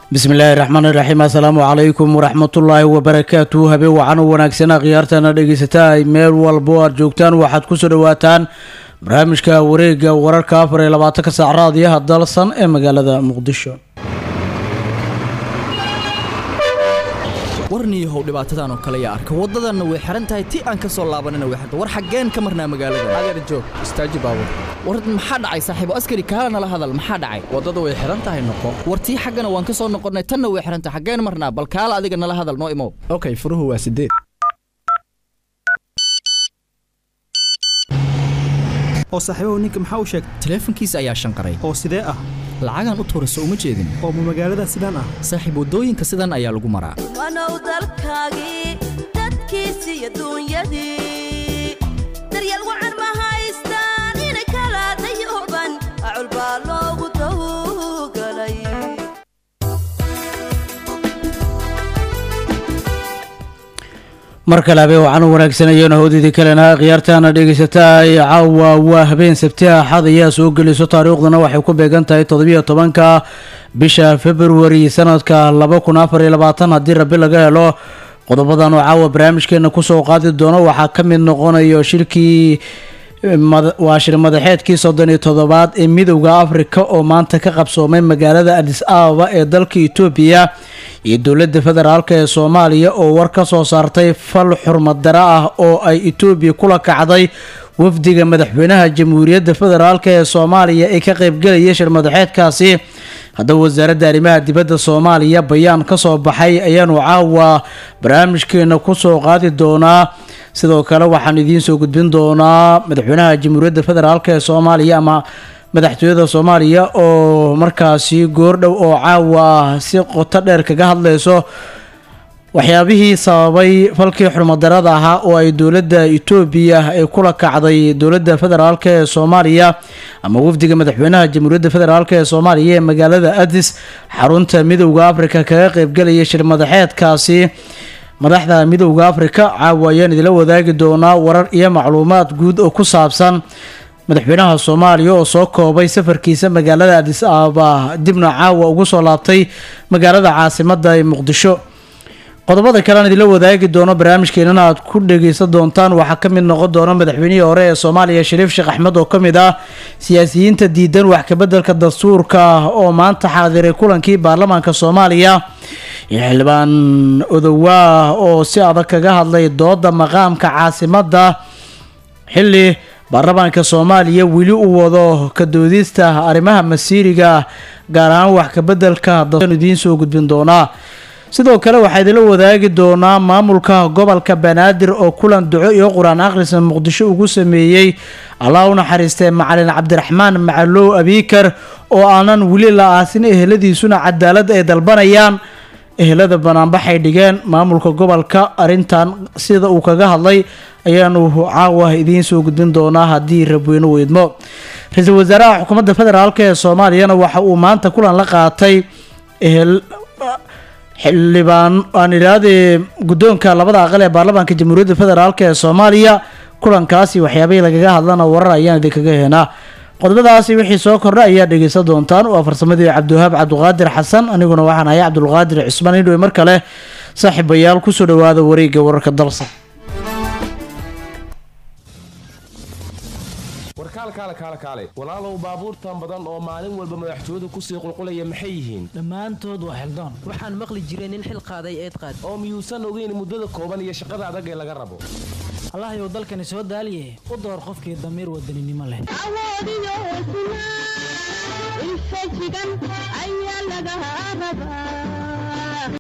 bismillaahi raxmaani raxiim assalaamu calaykum waraxmatullaahi wabarakaatu habeen wacan u wanaagsan khiyaartana dhegeysataa ay meel walbo aad joogtaan waxaad kusoo dhawaataan barnaamijka wareega wararka afar iyo labaatanka saac raadiyaha dalsan ee magaalada muqdisho warniyahow dhibaatadan oo kale yaa arka waddadanna way xihan tahay ti aan ka soo laabanina way xirta war xaggeen ka marnaa magaalada adeer joog istaaji baabur war maxaa dhacay saaxiibo askari kaala nala hadal maxaa dhacay waddada way xihan tahay noqo war tii xaggana waan ka soo noqonnay tanna way xihan tahay xaggeen marnaa bal kaala adiga nala hadal noo imow okay furuhu waa sideed oo saaxiibahu ninka maxaa u sheegay taleefankiisa ayaa shanqaray oo sidee ah lacagaan u tuurayso uma jeedin oo ma magaalada sidaan ah saaxiib waddooyinka sidan ayaa lagu maraa wanow dalkaagii dadkiisi iyo duunyadii daryeel wacan ma haystaan inay kala dayuban acul baa loogu tawgalay mar kale habeen wacan u wanaagsanayeen howdidii kalena khiyaartaana dhegeysataa caawa waa habeen sabti axad ayaa soo gelayso taariikhduna waxay ku beegan tahay toddobiyo tobanka bisha februari sanadka laba kun afar iyo labaatan haddii rabi laga helo qodobadan oo caawa barnaamijkeena kusoo qaadi doono waxaa ka mid noqonayo shirkii waa shir madaxeedkii soddon iyo toddobaad ee midowda afrika oo maanta ka qabsoomay magaalada adis ababa ee dalka etoobiya iyo dowladda federaalk ee soomaaliya oo war ka soo saartay fal xurmad dare ah oo ay etoobiya kula kacday wafdiga madaxweynaha jamhuuriyadda federaalk ee soomaaliya ee ka qeybgelaya shir madaxeedkaasi haddaba wasaaradda arrimaha dibadda soomaaliya bayaan ka soo baxay ayaanu caawa barnaamijkeena kusoo qaadi doonaa sidoo kale waxaan idiin soo gudbin doonaa madaxweynaha jamhuuriyadda federaalk ee soomaaliya ama madaxtooyada soomaaliya oo markaasi goordhow oo caawa si qoto dheer kaga hadlayso waxyaabihii sababay falkii xurmadarada ahaa oo ay dowladda etoobiya ay kula kacday dowladda federaalk ee soomaaliya ama wafdiga madaxweynaha jamhuuriyadda federaalk ee soomaaliya ee magaalada adis xarunta midowda afrika kaga qeybgelaya shir madaxeedkaasi madaxda midowda afrika caawa ayaan idila wadaagi doonaa warar iyo macluumaad guud oo ku saabsan madaxweynaha soomaaliya oo soo koobay safarkiisa magaalada adis ababa dibna caawa ugu soo laabtay magaalada caasimada ee muqdisho qodobada kalean idila wadaagi doono barnaamijkeenana aad ku dhegeysan doontaan waxaa ka mid noqon doona madaxweynihii hore ee soomaaliya shariif sheekh axmed oo ka mid ah siyaasiyiinta diidan wax kabeddelka dastuurka oo maanta xaadiray kulankii baarlamaanka soomaaliya iyo xildhibaan odowaa oo si adag kaga hadlay dooda maqaamka caasimadda xilli baarlamaanka soomaaliya weli u wado ka doodista arrimaha masiiriga gaar ahaan wax kabeddelka dastuur idiin soo gudbin doonaa sidoo kale waxaa idila wadaagi doonaa maamulka gobolka banaadir oo kulan duco iyo qur-aan akhrisa muqdisho ugu sameeyey allah u naxariistee macalin cabdiraxmaan macalow abiikar oo aanan weli la aasin eheladiisuna cadaalad ay dalbanayaan ehelada banaanbaxay dhigeen maamulka gobolka arintan sida uu kaga hadlay ayaanu caawa idiin soo gudbin doonaa haddii rabweyne weydmo ra-iisul wasaaraha xukuumadda federaalk ee soomaaliyana waxa uu maanta kulan la qaatay ehel xildhibaan aan idhaahdee guddoonka labada aqal ee baarlamaanka jamhuuriyadda federaalk ee soomaaliya kulankaasi waxyaabahii lagaga hadlana warar ayaan idinkaga heenaa qodobadaasi wixii soo kordha ayaa dhegeysan doontaan waa farsamadii cabdiwahaab cabdiqaadir xasan aniguna waxaan ahay cabdulqaadir cismaan indhowe mar kale saaxiibayaal kusoo dhawaada wareegga wararka dalsa warkaal kaale kaale kaale walaalow baabuurtan badan oo maalin walba madaxtooyadu kusii qulqulaya maxay yihiin dhammaantood waa xildaan waxaan maqli jiray nin xil qaaday eed qaad oo miyuusan ogeyn muddada kooban iyo shaqada adag ee laga rabo allahayow dalkani soo daaliye u door qofkii damiir wadaninimo leh awoodiyo hesnaa infajigan ayaa laga rabaa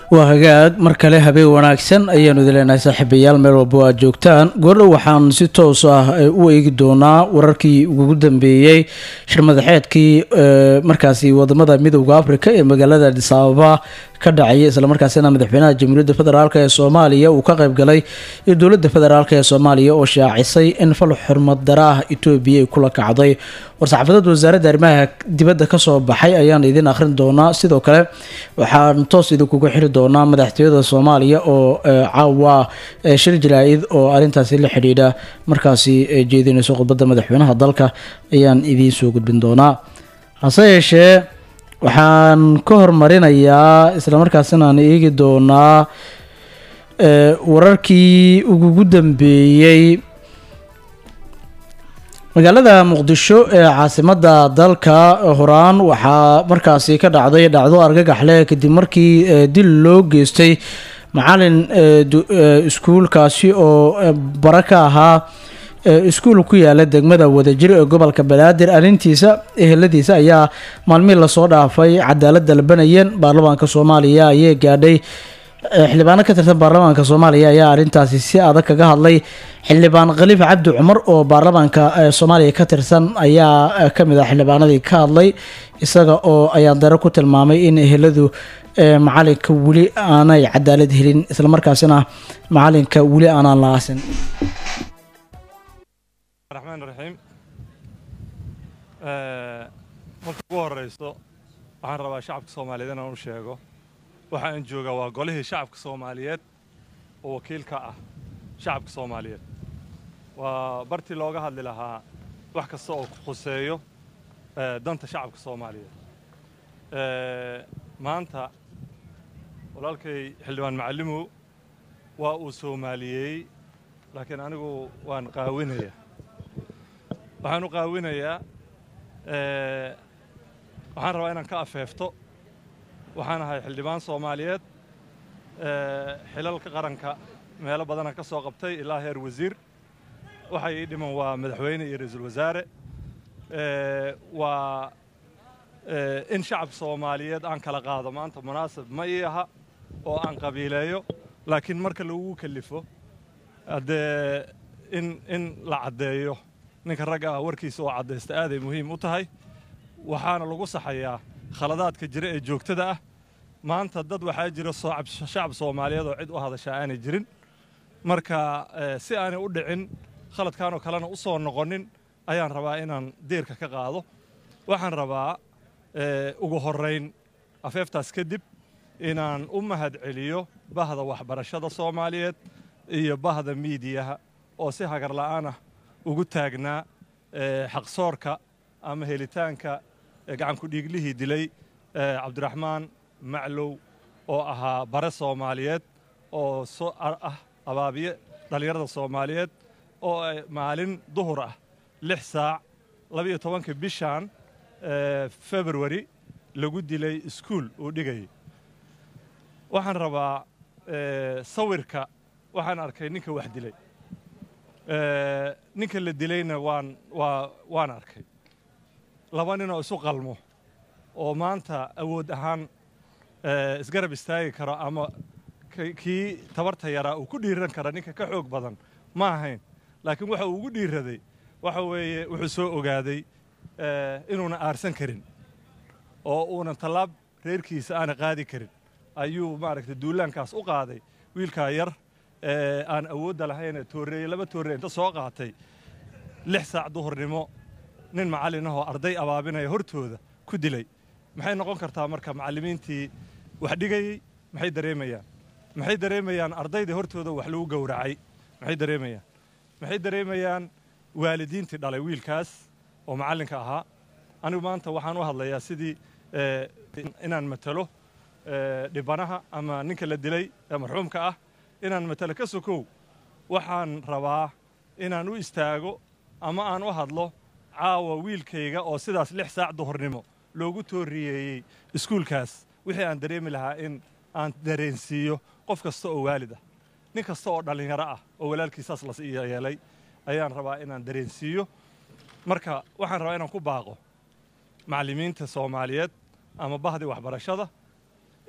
waa hagaag mar kale habeen wanaagsan ayaanu idin leenahay saaxiibayaal meel walba aad joogtaan goordhow waxaan si toos ah u eegi doonaa wararkii ugu dambeeyey shirmadaxeedkii markaasi wadamada midowda africa ee magaalada adis ababa ka dhacaya islamarkaasina madaxweynaha jamhuuriyadda federaalk ee soomaaliya uu ka qayb galay iyo dowladda federaalk ee soomaaliya oo shaacisay in fal xurmad dara ah etoobiya ay kula kacday war-saxaafadada wasaaradda arrimaha dibadda kasoo baxay ayaan idin akhrin doonaa sidoo kale waxaan toos idinkugu xiri doonaa madaxtooyada soomaaliya oo caawa shir jaraa'id oo arrintaasi la xidhiidha markaasi jeedinayso khudbadda madaxweynaha dalka ayaan idiin soo gudbin doonaa hase yeeshee waxaan ka hormarinayaa islamarkaasina aan eegi doonaa wararkii ugugu dambeeyey magaalada muqdisho ee caasimadda dalka horaan waxaa markaasi ka dhacday dhacdo argagaxle kadib markii dil loo geystay macalin iskuulkaasi oo bara ka ahaa iskuul ku yaala degmada wadajir ee gobolka banaadir arrintiisa eheladiisa ayaa maalmihii lasoo dhaafay cadaalad dalbanayeen baarlamaanka soomaaliya ayay gaadhay xildhibaano ka tirsan baarlamaanka soomaaliya ayaa arrintaasi si adag kaga hadlay xildhibaan khaliif cabdi cumar oo baarlamaanka soomaaliya ka tirsan ayaa kamid ah xildhibaanadii ka hadlay isaga oo ayaan dare ku tilmaamay in eheladu macalinka weli aanay cadaalad helin islamarkaasina macalinka weli aanaan la aasin raxmaan raxiim marka ugu horeyso waxaan rabaa shacabka soomaaliyeed inaan u sheego waxa aan joogaa waa golihii shacabka soomaaliyeed oo wakiilka ah shacabka soomaaliyeed waa bartii looga hadli lahaa wax kasta oo khuseeyo danta shacabka soomaaliyeed maanta walaalkay xildhibaan macallimow waa uu soomaaliyeeyey laakiin anigu waan qaawinayaa waxaan u qaawinayaa waxaan rabaa inaan ka afeefto waxaan ahay xildhibaan soomaaliyeed xilalka qaranka meelo badana ka soo qabtay ilaa heer wasiir waxay ii dhiman waa madaxweyne iyo ra-iisul wasaare waa in shacabka soomaaliyeed aan kala qaado maanta munaasib ma ii aha oo aan qabiileeyo laakiin marka lagu kalifo haddee in in la caddeeyo ninka ragga ah warkiisa oo caddaysta aaday muhiim u tahay waxaana lagu saxayaa khaladaadka jira ee joogtada ah maanta dad waxaa jira shacab soomaaliyeed oo cid u hadashaa aanay jirin marka si aanay u dhicin khaladkaanoo kalena u soo noqonin ayaan rabaa inaan diirka ka qaado waxaan rabaa ugu horrayn afeeftaas kadib inaan u mahad celiyo bahda waxbarashada soomaaliyeed iyo bahda miidiyaha oo si hagarla'aan ah ugu taagnaa xaqsoorka ama helitaanka gacankudhiiglihii dilay cabdiraxmaan maclow oo ahaa bare soomaaliyeed oo ah abaabiye dhallinyarada soomaaliyeed oo maalin duhur ah lix saac labiyo tobanka bishan februari lagu dilay iskuul uu dhigayay waxaan rabaa sawirka waxaan arkay ninka wax dilay ninka la dilayna waan waa waan arkay laba nin oo isu qalmo oo maanta awood ahaan isgarab istaagi karo ama kii tabarta yaraa uu ku dhiiran kara ninka ka xoog badan ma ahayn laakiin waxa uu ugu dhiiraday waxa weeye wuxuu soo ogaaday inuuna aarsan karin oo uunan tallaab reerkiisa aana qaadi karin ayuu maaragtay duulaankaas u qaaday wiilkaa yar aan awoodda lahayn tooreeye laba toorreye inta soo qaatay lix saac duhurnimo nin macallin ahoo arday abaabinaya hortooda ku dilay maxay noqon kartaa marka macallimiintii wax dhigayey maxay dareemayaan maxay dareemayaan ardaydii hortooda wax lagu gowracay maxay dareemayaan maxay dareemayaan waalidiintii dhalay wiilkaas oo macallinka ahaa anigu maanta waxaan u hadlayaa sidii inaan matalo dhibanaha ama ninka la dilay ee marxuumka ah inaan matalo ka sokow waxaan rabaa inaan u istaago ama aan u hadlo caawa wiilkayga oo sidaas lix saac duhurnimo loogu tooriyeeyey iskuulkaas wixii aan dareemi lahaa in aan dareensiiyo qof kasta oo waalid ah nin kasta oo dhallinyaro ah oo walaalkiisaas las yeelay ayaan rabaa inaan dareensiiyo marka waxaan rabaa inaan ku baaqo macallimiinta soomaaliyeed ama bahdii waxbarashada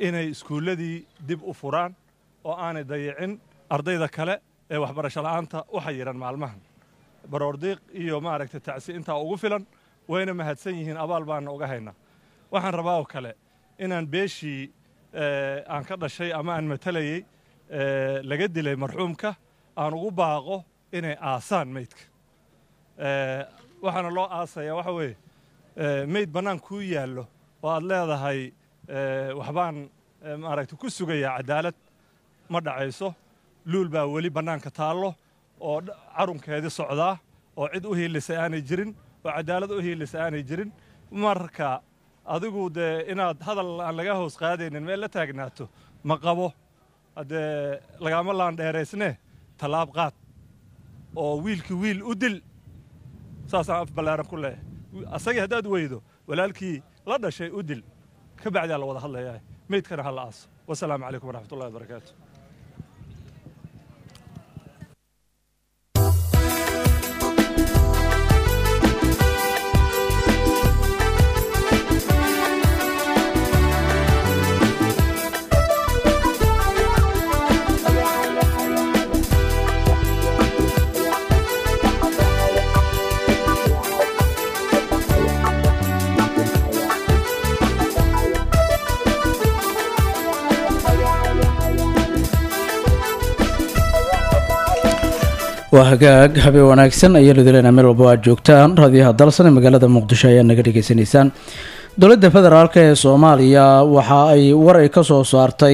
inay iskuulladii dib u furaan oo aanay dayicin ardayda kale ee waxbarasho la'aanta u xayiran maalmahan baroordiiq iyo maaragtay tacsi intaa ugu filan wayna mahadsan yihiin abaal baana uga haynaa waxaan rabaa oo kale inaan beeshii aan ka dhashay ama aan matalayey laga dilay marxuumka aan ugu baaqo inay aasaan meydka waxaana loo aasayaa waxa weeye meyd bannaan kuu yaallo oo aad leedahay waxbaan maaragtay ku sugayaa cadaalad ma dhacayso luul baa weli bannaanka taallo oo carunkeedii socdaa oo cid u hiilisay aanay jirin oo cadaalad u hiilisay aanay jirin marka adigu dee inaad hadal aan laga hoos qaadaynin meel la taagnaato ma qabo haddee lagaama laan dheeraysnee tallaab qaad oo wiilkii wiil u dil saasaan af ballaaran ku leeyahay asagii haddaad weydo walaalkii la dhashay u dil ka bacdaa la wada hadlayaa meydkana ha la aaso wasalaamu calaykum waraxmatullahi wabarakaatu waa hagaag habeen wanaagsan ayaa lidilena meel walba aad joogtaan raadiyaha dalsan ee magaalada muqdisho ayaa naga dhegeysanaysaan dowladda federaalk ee soomaaliya waxa ay war ay ka soo saartay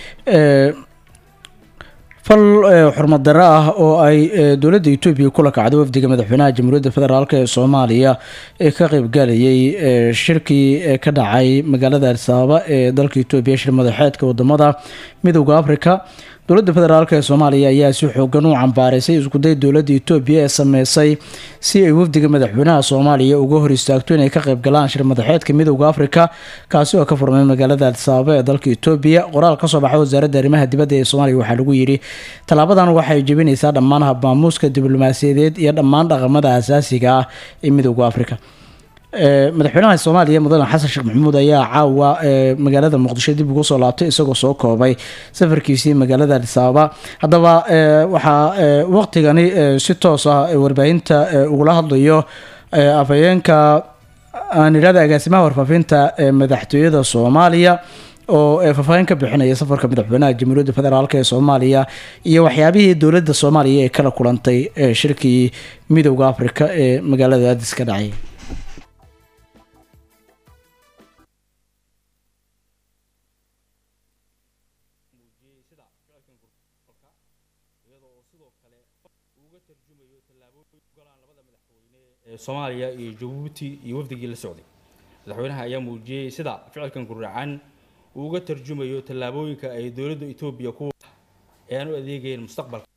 fal xurmad darro ah oo ay dowladda etoobiya kula kacday wafdiga madaxweynaha jamhuuriyadda federaalk ee soomaaliya ee ka qeybgalayay shirkii ka dhacay magaalada adisababa ee dalka etoobiya shir madaxeedka wadamada midowda africa dowladda federaalk ee soomaaliya ayaa si xoogan u cambaaraysay iskuday dowladda etoobiya ee sameysay si ay wafdiga madaxweynaha soomaaliya uga hor istaagto inay ka qayb galaan shir madaxeedka midowda africa kaasi oo ka furmay magaalada adisababa ee dalka etoobiya qoraal kasoo baxay wasaaradda arrimaha dibadda ee soomaaliya waxaa lagu yidhi tallaabadan waxay jebinaysaa dhammaan habmaamuuska diblomaasiyadeed iyo dhammaan dhaqamada asaasiga ah ee midowda africa madaxweynaha soomaaliya mudane xasan sheekh maxamuud ayaa caawa magaalada muqdisho dib ugu soo laabtay isagoo soo koobay safarkiisii magaalada adisababa haddaba waxaa waqtigani si toos ah warbaahinta ugula hadlayo afhayeenka aan idhahda agaasimaha warfaafinta madaxtooyada soomaaliya oo faahfaahin ka bixinaya safarka madaxweynaha jamhuuriyadda federaalk ee soomaaliya iyo waxyaabihii dowladda soomaaliya ee kala kulantay shirkii midowda africa ee magaalada adis ka dhacay soomaaliya iyo jabuuti iyo wafdigii la socday madaxweynaha ayaa muujiyey sida ficilkan guracan uu uga tarjumayo tallaabooyinka ay dowladda etoobiya ku ee aan u adeegayeen mustaqbalka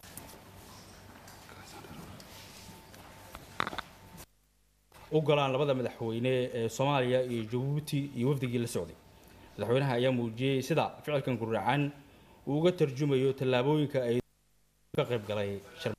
u golaan labada madaxweyne ee soomaaliya iyo jabuuti iyo wafdigii la socday madaxweynaha ayaa muujiyey sida ficilkan guracan uu uga tarjumayo tallaabooyinka ay ka qayb galay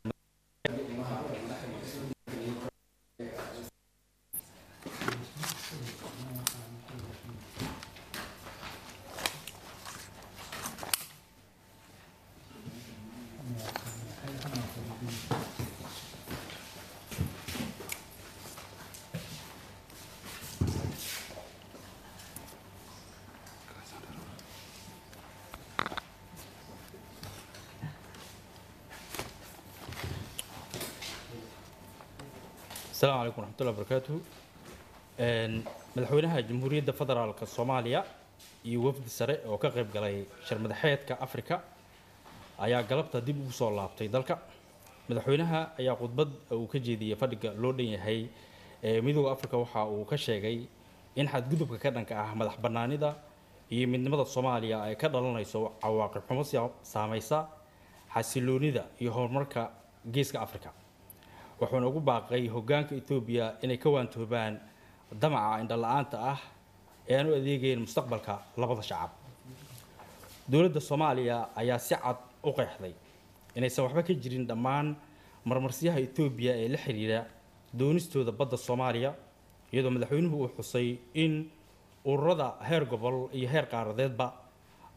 السلام عليكم ورحمة الله وبركاته madaxweynaha jamhuuriyadda federaalka soomaaliya iyo wafdi sare oo ka qayb galay shir madaxeedka afrika ayaa galabta dib ugu soo laabtay dalka madaxweynaha ayaa khudbad uu ka jeediyey fadhiga loo dhan yahay ee midooda afrika waxa uu ka sheegay in xadgudubka ka dhanka ah madax bannaanida iyo midnimada soomaaliya ay ka dhalanayso cawaaqib xumo saamaysa xasiloonida iyo horumarka geeska afrika wuxuuna ugu baaqay hoggaanka etoobiya inay ka waantoobaan damaca indhala-aanta ah ee aan u adeegayn mustaqbalka labada shacab dowladda soomaaliya ayaa si cad u qeexday inaysan waxba ka jirin dhammaan marmarsiyaha etoobiya ee la xiriira doonistooda badda soomaaliya iyadoo madaxweynuhu uu xusay in ururada heer gobol iyo heer qaaradeedba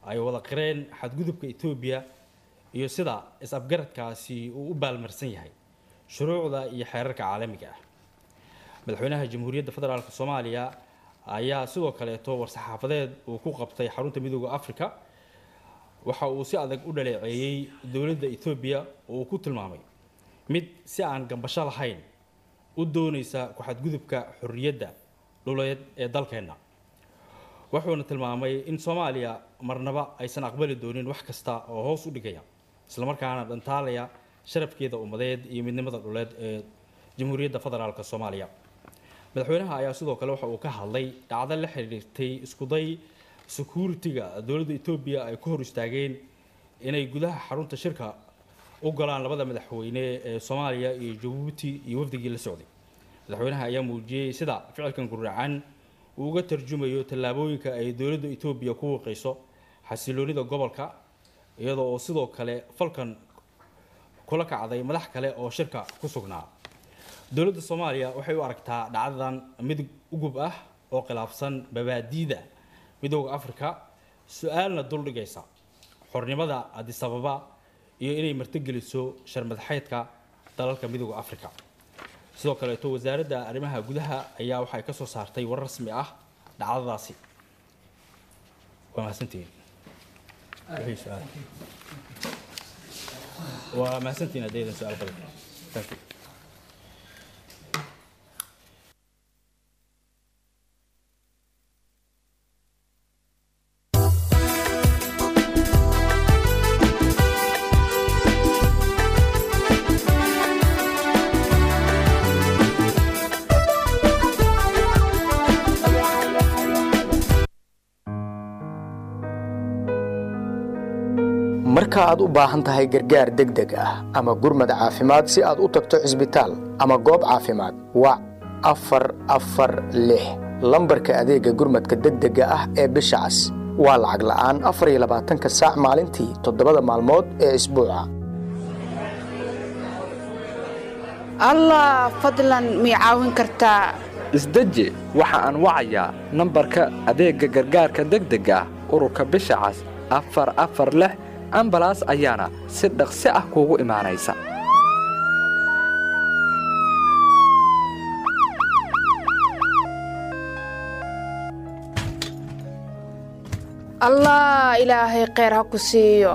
ay wada qireen xadgudubka etoobiya iyo sida is-afgaradkaasi uu u baalmarsan yahay shuruucda iyo xeerarka caalamiga ah madaxweynaha jamhuuriyadda federaalk soomaaliya ayaa sidoo kaleeto war-saxaafadeed uu ku qabtay xarunta midooda africa waxa uu si adag u dhaleeceeyey dowladda etoobiya oo uu ku tilmaamay mid si aan gambasho lahayn u doonaysa ku-xadgudubka xorriyadda dhuleed ee dalkeenna wuxuuna tilmaamay in soomaaliya marnaba aysan aqbali doonin wax kasta oo hoos u dhigaya islamarkaana dhantaalaya sharafkeeda ummadeed iyo midnimada dhuleed ee jamhuuriyadda federaalk soomaaliya madaxweynaha ayaa sidoo kale waxa uu ka hadlay dhacdo la xiriirtay iskuday security-ga dowladda etoobiya ay ku hor istaageen inay gudaha xarunta shirka u galaan labada madaxweyne ee soomaaliya iyo jabuuti iyo wafdigii la socday madaxweynaha ayaa muujiyey sida ficilkan guracan uu uga tarjumayo tallaabooyinka ay dowladda etoobiya ku wiiqayso xasiloonida gobolka iyadoo oo sidoo kale falkan kula kacday madax kale oo shirka ku sugnaa dowladda soomaaliya waxay u aragtaa dhacdadan mid ugub ah oo khilaafsan babaadiida midooda africa su-aalna duldhigaysa xornimada adisababa iyo inay martigeliso sharmadaxeedka dalalka midooda africa sidoo kaleeto wasaaradda arrimaha gudaha ayaa waxay ka soo saartay war rasmi ah dhacdadaasi waa mahadsantihiin wixii su-aal waa mahadsantihiin haddaydan su-aal badan thank you marka aad u baahan tahay gargaar degdeg ah ama gurmad caafimaad si aad u tagto cisbitaal ama goob caafimaad wac afar afar lix lambarka adeegga gurmadka degdega ah ee bisha cas waa lacag la'aan afar iyo labaatanka saac maalintii toddobada maalmood ee isbuuca allah fadlan mii caawin kartaa isdeji waxa aan wacayaa nambarka adeegga gargaarka degdega ah ururka bisha cas afar afar lix ambalaas ayaana si dhaqsi ah kuugu imaanaysa allah ilaahay kheyr ha ku siiyo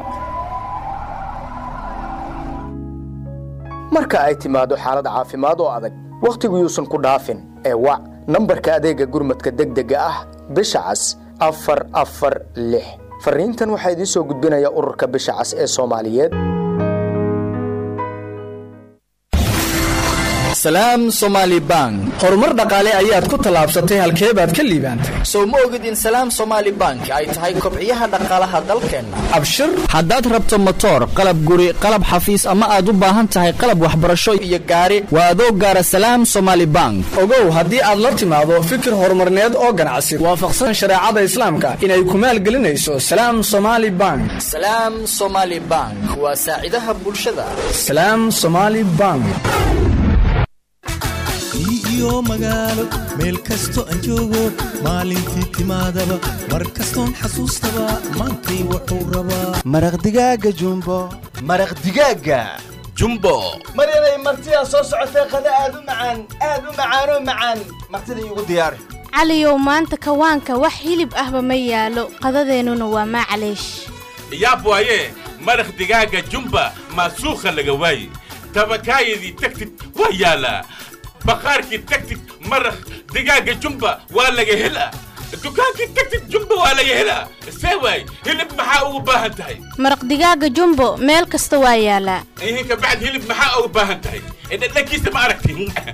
marka ay timaado xaalad caafimaad oo adag wakhtigu yuusan ku dhaafin ee wac nambarka adeegga gurmadka degdega ah bisha cas afar afar lix farriintan waxaa idiin soo gudbinaya ururka bisha cas ee soomaaliyeed salaam somaali bank horumar dhaqaale ayaad ku tallaabsatay halkee baad ka liibaantay sow ma ogid in salaam somaali bank ay tahay kobciyaha dhaqaalaha dalkeenna abshir haddaad rabto motoor qalab guri qalab xafiis ama aad u baahan tahay qalab waxbarasho iyo gaari waa adoo gaara salaam somaali bank ogow haddii aad la timaado fikir horumarneed oo ganacsi waafaqsan shareecada islaamka inay ku maalgelinayso salaam somaali bank salaam somaali bank waa saacidaha bulshada salaam somaali bank iyo magaalo meel kasto aan joogo maalintii timaadaba mar kastoon xasuustaba maantay wuxuu rabaa maraq digaaga jumbo maraq digaaga jumbo maryanay martidaa soo socotee qada aad u macaan aad u macaanoo macaan martida iigu diyaari caliyow maanta kawaanka wax hilib ahba ma yaalo qadadeennuna waa maclaysh yaab waaye maraq digaaga jumba maasuukha laga waaye tabakaayadii tagtid waa yaalaa bakhaarkii tagtid maraq digaaga jumba waa laga helaa dukaankii tagtid jumba waa laga helaa see waay hilib maxaa ugu baahan tahay maraq digaaga jumbo meel kasta waa yaalaa ihin kabacd hilib maxaa ugu baahan tahay dhadhankiisa ma aragti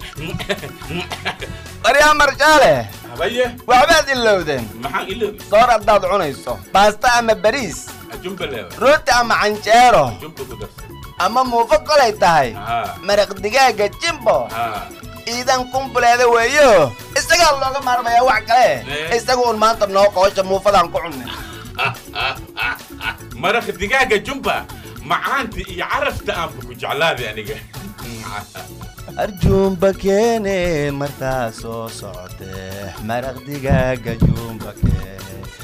baryaa marjaale habaye waxbaad ilowdeen maxaan iloobi soor haddaad cunayso baasta ama bariis jumba leewa rooti ama canjeero jumba ku darsan ama muufo kolay tahay maraq digaaga jimbo iidan kumbuleeda weeyo isagaa looga maarmayaa wax kale isaga uun maanta noo qoosha muufadaan ku cunnay maraq digaaga jumba macaanta iyo carafta aanba ku jeclaaday aniga arjuumba keene martaa soo socotee maraq digaaga juumba keene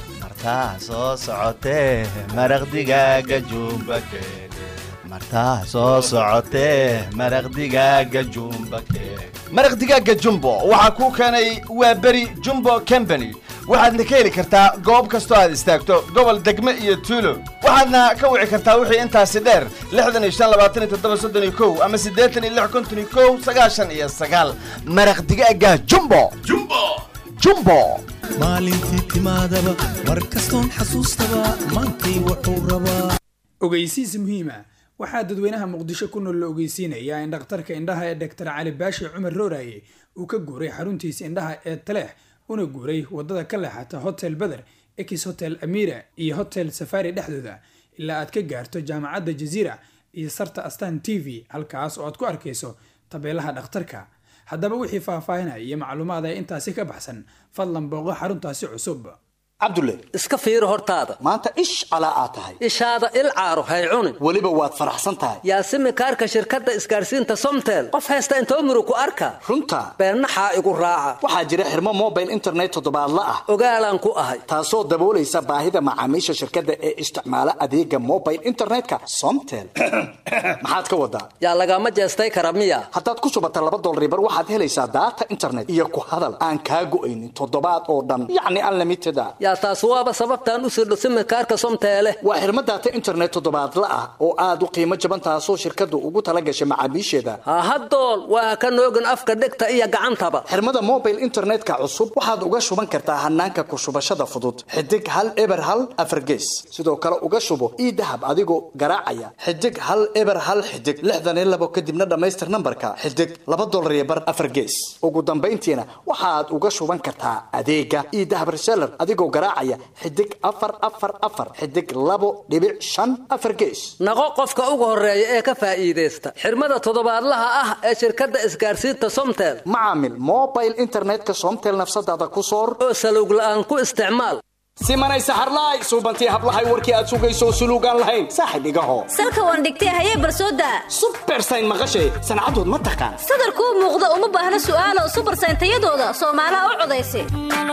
martaa soo socotee maraq digaaga jumba keene martaa soo socotee maraq digaaga jumba keene maraq digaaga jumbo waxaa kuu keenay waa beri jumbo company waxaadna ka heli kartaa goob kastoo aad istaagto gobol degme iyo tuulo waxaadna ka wici kartaa wixii intaasi dheer lixdan iyo shan labaatan iyo toddoba soddon iyo kow ama siddeetan iyo lix konton iyo kow sagaashan iyo sagaal maraq digaaga jumbo jumbo jumbo maalintii timaadaba mar kastoon xasuustaba maantay wuxuu rabaa ogeysiis muhiima waxaa dadweynaha muqdisho ku nool la ogeysiinayaa in dhakhtarka indhaha ee dhaktar cali baashi cumar rooraye uu ka guuray xaruntiisa indhaha ee taleex una guuray wadada ka leexata hotel beder ex hotel amira iyo hotel safari dhexdooda ilaa aad ka gaarto jaamacadda jaziira iyo sarta astan t v halkaas oo aad ku arkayso tabeelaha dhakhtarka haddaba wixii faahfaahinaya iyo macluumaad ee intaasi ka baxsan fadlan booqo xaruntaasi cusub cabdulle iska fiiri hortaada maanta ish calaa aad tahay ishaada il caaro hay cunin weliba waad faraxsan tahay yaasimi kaarka shirkadda isgaarsiinta somtel qof haysta intoo murug ku arka runta beennaxaa igu raaca waxaa jira xirmo mobile internet toddobaadla ah ogaalaan ku ahay taasoo daboolaysa baahida macaamiisha shirkadda ee isticmaala adeega mobile internetka somtel maxaad ka wadaa yaa lagama jeestay kara miya haddaad ku shubata laba dolaribar waxaad helaysaa daata internet iyo ku hadal aan kaa go'aynin toddobaad oo dhan yacni unlimited a yaa taas waaba sababtaan u sirdho simikaarka somteele waa xirmo daata internet toddobaadla ah oo aad u qiimo jaban taasoo shirkaddu ugu tala gashay macaamiisheeda hahadool waa ka noogin afka dhegta iyo gacantaba xirmada mobile internetka cusub waxaad uga shuban kartaa hanaanka ku shubashada fudud xidig hal eber hal afargees sidoo kale uga shubo ii dahab adigoo garaacaya xidig hal eber hal xidig lixdan iyo labo kadibna dhammaystir nambarka xidig laba dolar iyo bar afargees ugu dambayntiina waxaad uga shuban kartaa adeega ii dahab reseller adigoo garaacaya xidig afar afar afar xidig labo dhibic shan afar gees naqo qofka ugu horeeya ee ka faa'iidaysta xirmada toddobaadlaha ah ee shirkadda isgaarsiinta somtel macaamil mobile internetka somtel nafsadaada ku soor oo salowg la'aan ku isticmaal simanay saxarlaay suubantii hablahay warkii aad sugayso suluugaan lahayn saaxib igaho salka waan dhigtay hayee barsooda subersayn maqashay sancadood ma taqaan sadarkuu muuqda uma baahna su'aalo subersayn tayadooda soomaalaha u codaysa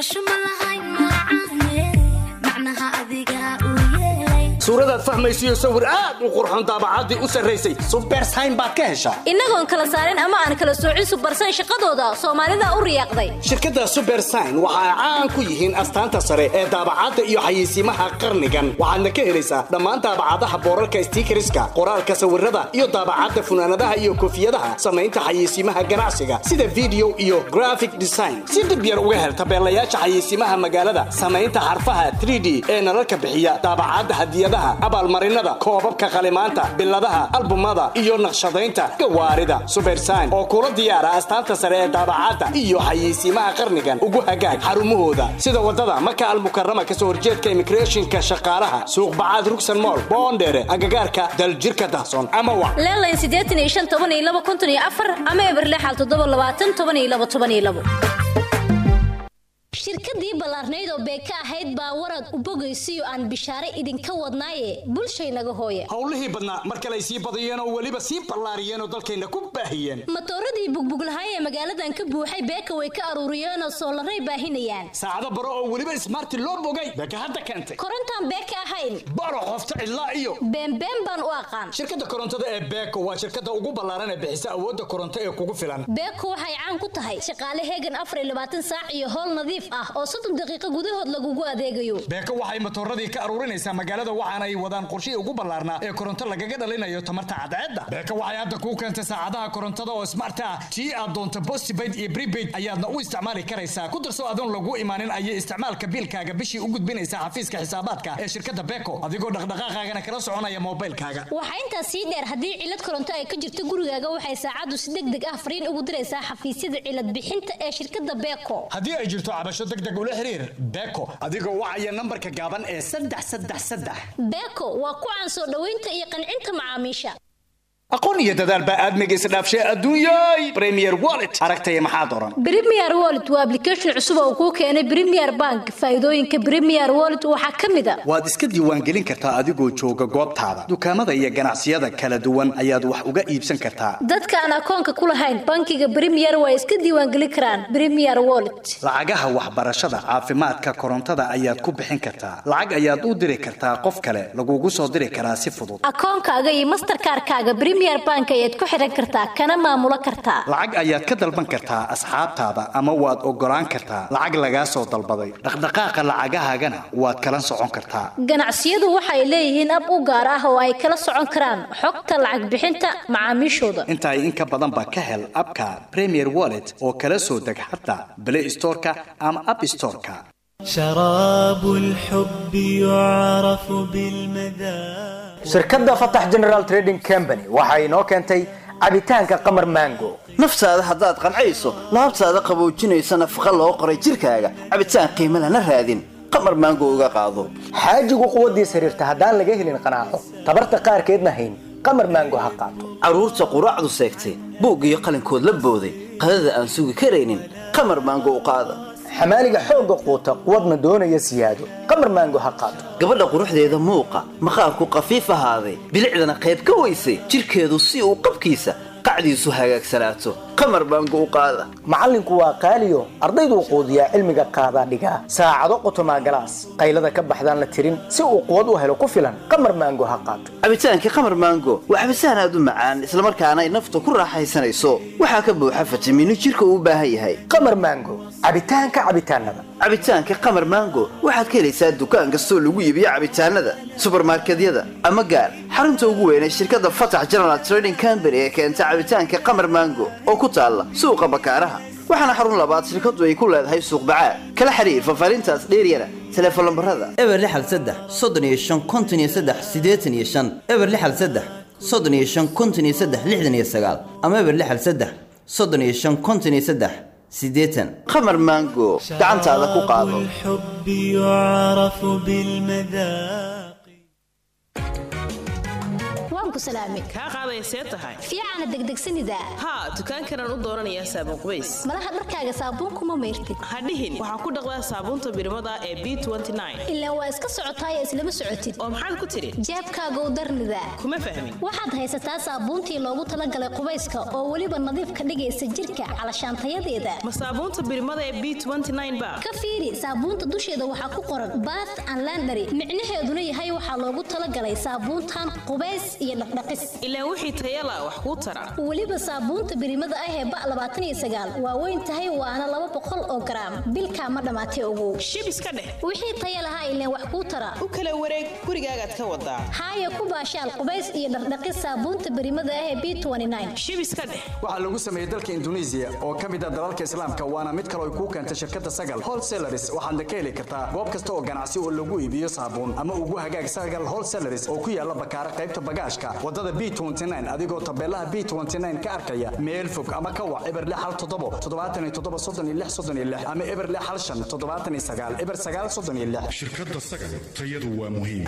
suuradaad fahmaysiyo sawir aad u qurxoon daabacaddii u sarraysay subersayn baad ka heshaa innagoon kala saarin ama aan kala soocin subersayn shaqadooda soomaalida u riyaaqday shirkadda subersayn waxa ay caan ku yihiin astaanta sare ee daabacadda iyo xayeysiimaha qarnigan waxaadna ka helaysaa dhammaan daabacadaha boorarka stiikariska qoraalka sawirada iyo daabacadda funaanadaha iyo koofiyadaha samaynta xayeysiimaha ganacsiga sida video iyo graphic design si dib yar uga hel tabeelayaasha xayeysiimaha magaalada samaynta xarfaha 3d ee nalalka bixiya daabacadda hadiyadaha abaalmarinada koobabka qalimaanta biladaha albumada iyo naqshadaynta gawaarida subersayn oo kula diyaara astaanta sare ee daabacadda iyo xayeysiimaha qarnigan ugu hagaag xarumahooda sida wadada maka almukarama kasoo horjeedka immigrationka shaqaalaha suuq bacaad rugsan mool boondheere agagaarka daljirka dahsoon ama wa leelayn siddeetan iyo shan toban iyo laba konton iyo afar ama eberlexal toddoba labaatan toban iyo laba toban iyo labo shirkadii ballaarnayd oo beeka ahayd baa warad u bogaysiyo aan bishaare idinka wadnaaye bulshaynaga hooya howlihii badnaa mar kale ay sii badiyeen oo weliba sii ballaariyeen oo dalkayna ku baahiyeen matooradii bugbuglahay ee magaaladan ka buuxay beeka way ka aruuriyeenoo soolaray baahinayaan saacado baro oo weliba ismaarti loo bogay beeka hadda keentay korontaan beeka ahayn baro qofta cidlaa iyo beenbeen baan u aqaan shirkadda korontada ee beeko waa shirkadda ugu ballaaran ee bixisa awoodda koronto ee kugu filan beeko waxay caan ku tahay shaqaale heegan afar iyo labaatan saac iyo howl nadiif ah oo soddon daqiiqo gudahood lagugu adeegayo beeko waxay matooradii ka aruurinaysaa magaalada waxaana ay wadaan qorshihii ugu ballaarnaa ee koronto lagaga dhalinayo tamarta cadceedda beeko waxay hadda kuu keentay saacadaha korontada oo smart ah tii aad doonto postpaid iyo prepaid ayaadna u isticmaali karaysaa ku darso adoon lagu imaanin ayay isticmaalka biilkaaga bishii u gudbinaysaa xafiiska xisaabaadka ee shirkadda beeko adigoo dhaqdhaqaaqaagana kala soconaya moobilkaaga waxaa intaas sii dheer haddii cilad koronto ay ka jirto gurigaaga waxay saacaddu si deg deg ah fariin ugu diraysaa xafiisyada cilad bixinta ee shirkadda beeko haddii ay jirto cabasho deg deg ula xiriir beeko adigoo wacaya nambarka gaaban ee saddex saddex saddex beeko waa ku caan soo dhoweynta iyo qancinta macaamiisha aqoon iyo dadaal baa aadmiga isdhaafshay adduunyay premier wallet aragtaya maxaad oran Premier Wallet waa application cusub oo kuu keenay Premier Bank. Faa'iidooyinka Premier Wallet waxaa ka mid ah waad iska diiwaangelin kartaa adigoo jooga goobtaada dukaamada iyo ganacsiyada kala duwan ayaad wax uga iibsan kartaa dadka aan akoonka ku lahayn bankiga Premier waa iska diiwaangelin karaan Premier Wallet. lacagaha waxbarashada caafimaadka korontada ayaad ku bixin kartaa lacag ayaad u diri kartaa qof kale lagugu soo diri karaa si fudud Akoonkaaga iyo Mastercard-kaaga Premier Bank ayaad ku xiran kartaa kana maamulo kartaa. lacag ayaad ka dalban kartaa asxaabtaada ama waad ogolaan kartaa lacag lagaa soo dalbaday dhaqdhaqaaqa lacagahaagana waad kala socon kartaa Ganacsiyadu waxay leeyihiin ab u gaar ah oo ay kala socon karaan xogta lacag bixinta macaamiishooda. intaa in ka badan baa ka hel abka premier wallet oo kala soo deg xataa play storeka ama app storeka شراب الحب يعرف بالمذاق shirkadda fatax general trading company waxa inoo keentay cabitaanka qamar mango naftaada haddaad qancayso laabtaada qaboojinaysa nafaqa loo qoray jirkaaga cabitaan qiimo lana raadin qamar maango uga qaado xaajigu quwaddiis xiriirta haddaan laga helin qanaaco tabarta qaarkeedna hayn qamar mango ha qaato carruurta quraacdu seegtay buug iyo qalinkood la booday qadada aan sugi karaynin qamar maango u qaada xamaaliga xoogga quuta quwadna doonaya siyaado qamar mango ha qaato gabadha quruxdeeda muuqa maqaarku qafiif ahaaday bilicdana qayb ka weysay jirkeedu si uu qabkiisa qacdiisu hagaagsanaato qamar baango u qaada macallinku waa qaaliyo ardayduu quudiyaa cilmiga qaadaa dhigaa saacado qotomaa galaas qaylada ka baxdaan la tirin si uu quwad u helo ku filan qamar maango ha qaato cabitaankii qamar maango waa cabitaan aad u macaan islamarkaana ay nafta ku raaxaysanayso waxaa ka buuxa fitamiino jirka uu u baahan yahay qamar maango cabitaanka cabitaanada cabitaanka qamar maango waxaad ka helaysaa dukaan kastoo lagu iibiyo cabitaanada subarmarkedyada ama gaar xarunta ugu weyn ee shirkadda fatax general trading company ee keenta cabitaanka qamar maango oo ku taalla suuqa bakaaraha waxaana xarun labaad shirkadu ay ku leedahay suuq bacaad kala xiriir fafaarintaas dheeryana teleefon lambarada eber lixal saddex soddon iyo shan konton iyo saddex siddeetan iyo shan eber lixal saddex soddon iyo shan konton iyo saddex lixdan iyo sagaal ama eber lixal saddex soddon iyo shan konton iyo saddex siddeetan qamar maango gacantaada ku qaado الحب يعرف بالمذاق waan ku salaamay kaa qaadaysee tahay fiicana degdegsanida haa dukaankanaan u dooranayaa saabuun qubays malaha dharkaaga saabuun kuma mayrtid hadhihin waxaan ku dhaqdaa saabuunta birmada ee b ilaa waa iska socotaaya islama socotid oo maxaad ku tidhi jeebkaaga u darnida kuma fahmin waxaad haysataa saabuuntii loogu talagalay qubayska oo weliba nadiif ka dhigaysa jirka calashaantayadeeda ma saabuunta birmada ee b ba ka fiiri saabuunta dusheeda waxaa ku qoran bath and landary micnaheeduna yahay waxaa loogu talagalay saabuuntan qubays iyo dhaqdhaqis ilaa wixii tayala wax kuu tara weliba saabuunta birimada ah ee ba labaatan iyo sagaal waa weyn tahay waana laba boqol oo garaam bilkaa ma dhammaatay ogow shib iska dheh wixii taya lahaa ileen wax kuu tara u kala wareeg gurigaagaad ka wadaa haaya ku baashaal qubays iyo dhaqdhaqis saabuunta birimada ah ee b shib iska dheh waxaa lagu sameeyey dalka induneisiya oo ka mid ah dalalka islaamka waana mid kale ay kuu keentay shirkadda sagal wholesalaris waxaadna ka heli kartaa goob kasta oo ganacsi oo lagu iibiyo saabuun ama ugu hagaag sagal wholesalaris oo ku yaala bakaara qaybta bagaashka wadada b adigoo tabeelaha b ka arkaya meel fog ama ka wac eber hal toddobo toddobaatan iyo toddoba soddon iyo lix soddon iyo lix ama eber hal shan toddobaatan iyo sagaal eber sagaal soddon iyo lix shirkadda sagal tayadu waa muhiim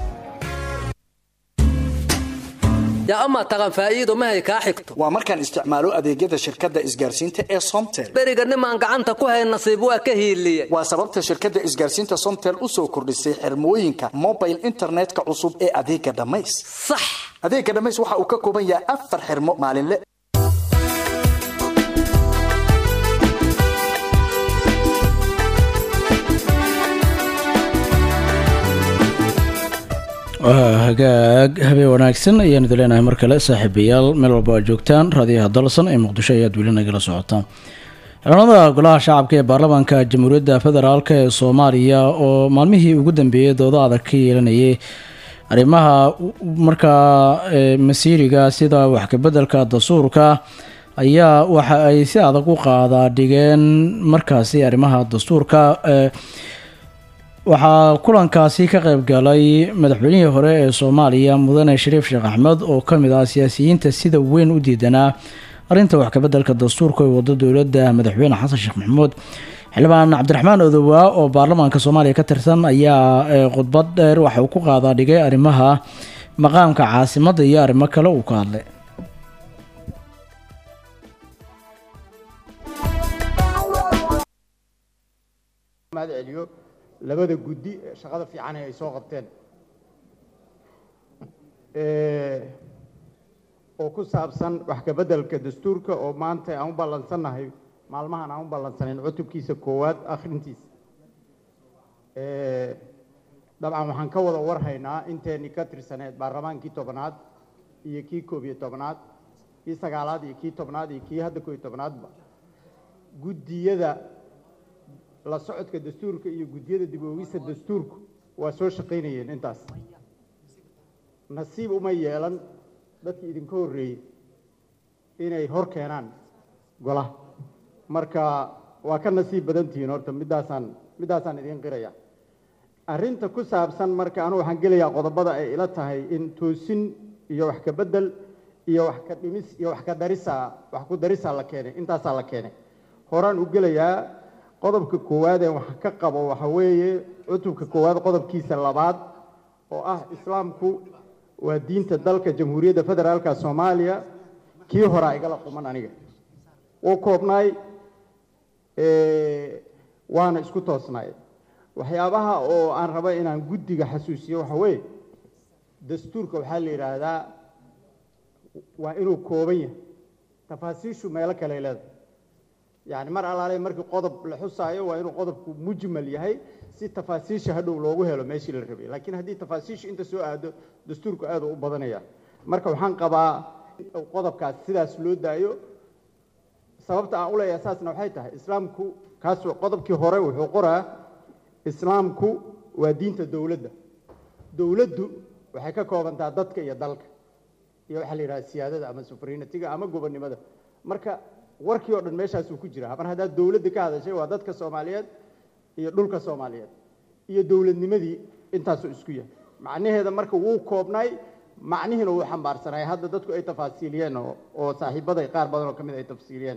yaa amaa taqan faa'iido mahay kaa xigto waa markaan isticmaalo adeegyada shirkadda isgaarsiinta ee somtel beriga nimaan gacanta ku hayn nasiib waa ka hiiliye waa sababta shirkadda isgaarsiinta somtel u soo kordhisay xirmooyinka mobile internetka cusub ee adeega dhammays sax adeega dhammays waxa uu ka kooban yahay afar xirmo maalinle waa hagaag habeen wanaagsan ayaanu idin leenahay mar kale saaxiibayaal meel walba aad joogtaan raadiyaha dalsan ee muqdisho ayaad weli nagala socotaan xildhibaanada golaha shacabka ee baarlamaanka jamhuuriyadda federaalk ee soomaaliya oo maalmihii ugu dambeeyey doodo adag ka yeelanayay arrimaha markaa masiiriga sida wax kabeddelka dastuurka ayaa waxa ay si adag u qaadaa dhigeen markaasi arrimaha dastuurka waxaa kulankaasi ka qayb galay madaxweynihii hore ee soomaaliya mudane shariif sheekh axmed oo ka mid ah siyaasiyiinta sida weyn u diidanaa arrinta wax kabeddelka dastuurka ee wado dowladda madaxweyne xasan sheekh maxamuud xildhibaan cabdiraxmaan odowaa oo baarlamaanka soomaaliya ka tirsan ayaa khudbad dheer waxa uu ku qaadaa dhigay arrimaha maqaamka caasimadda iyo arrimo kale uu ka hadlay mahad celiyo labada guddi ee shaqada fiican ee ay soo qabteen Eh, oo ku saabsan wax ka beddelka dastuurka oo maanta aan u ballansannahay maalmahan aan u ballansanayn cutubkiisa koowaad akhrintiisa Eh, dabcan waxaan ka wada warhaynaa inteenii ka tirsaneed baarlamaankii tobnaad iyo kii koob iyo tobnaad kii sagaalaad iyo kii tobnaad iyo kii hadda koob iyo tobnaadba guddiyada la socodka dastuurka iyo guddiyada dib u eegista dastuurku waa soo shaqaynayeen intaas nasiib uma yeelan dadkii idinka horreeyey inay hor keenaan golaha marka waa ka nasiib badan tihiin horta middaasaan middaasaan idiin qiraya arrinta ku saabsan marka anu waxaan gelayaa qodobada ay ila tahay in toosin iyo wax ka beddel iyo wax ka dhimis iyo wax ka darisaa wax ku darisaa la keenay intaasaa la keenay horaan u gelayaa qodobka koowaad ee wax ka qabo waxa weeye cutubka koowaad qodobkiisa labaad oo ah islaamku waa diinta dalka jamhuuriyadda federaalka soomaaliya kii horaa igala quman aniga wuu koobnaay eh, waana isku toosnaay waxyaabaha oo aan rabo inaan guddiga xasuusiyo waxa weeye dastuurka waxaa la yidhaahdaa waa inuu kooban yahay tafaasiishu meelo kale ay leedahay yani mar alaale markii qodob la xusaayo waa inuu qodobku mujmal yahay si tafaasiisha hadhow loogu helo meeshii la rabay laakiin haddii tafaasiishu inta soo aado dastuurku aad u badanaya marka waxaan qabaa in qodobkaas sidaas loo daayo sababta aan u leeyahay saasna waxay tahay islaamku kaas qodobkii hore wuxuu qoraa islaamku waa diinta dowladda dowladdu waxay ka koobantaa dadka iyo dalka iyo waxaa la yidhaha siyaadada ama sufrinatiga ama gobonnimada marka warkii oo dhan meeshaasuu ku jira mar haddaad dowladda ka hadashay waa dadka soomaaliyeed iyo dhulka soomaaliyeed iyo dowladnimadii intaasuu isku yahay macnaheeda marka wuu koobnay macnihiina wuu xambaarsanay hadda dadku ay tafaasiiliyeen oo oo saaxiibaday qaar badan oo ka mid ay tafsiiliyeen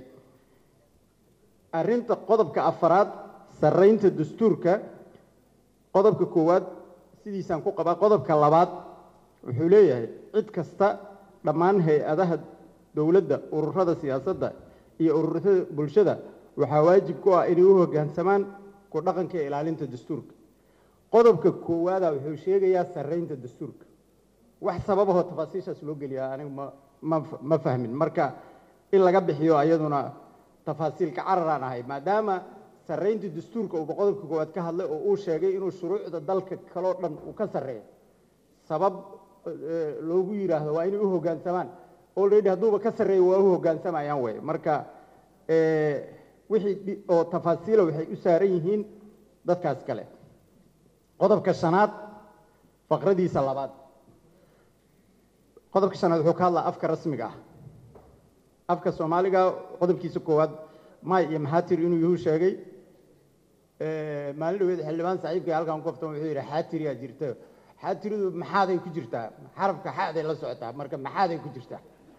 arrinta qodobka afaraad sarraynta dastuurka qodobka koowaad sidiisaan ku qabaa qodobka labaad wuxuu leeyahay cid kasta dhammaan hay-adaha dowladda ururada siyaasadda iyo ururada bulshada waxaa waajib ku ah inay u hoggaansamaan ku dhaqanka iyo ilaalinta dastuurka qodobka koowaada wuxuu sheegayaa sarraynta dastuurka wax sababahoo tafaasiishaas loo geliyaa anigu ma ma ma fahmin marka in laga bixiyo ayaduna tafaasiilka cararaan ahay maadaama sarraynta dastuurka uuba qodobka koowaad ka hadlay oo uu sheegay inuu shuruucda dalka kaloo dhan uu ka sarreeyo sabab eh, loogu yidhaahdo waa inay u hoggaansamaan already hadduuba ka sarreeyo waa u hoggaansamayaan wey marka eh, wixii dhi- oo tafaasiila waxay u saaran yihiin dadkaas kale qodobka shanaad faqradiisa labaad qodobka shanaad wuxuu ka hadlaa afka rasmiga ah afka soomaaliga qodobkiisa koowaad may iyo maxaatir inuu yuhu sheegay Eh, maalin dhaweed xildhibaan saaxiibkay halkan ku kaftan wuxuu yidhi xaatiriyaa jirta xaatiridu maxaaday ku jirtaa xarafka xaaday la socotaa marka maxaaday ku jirtaa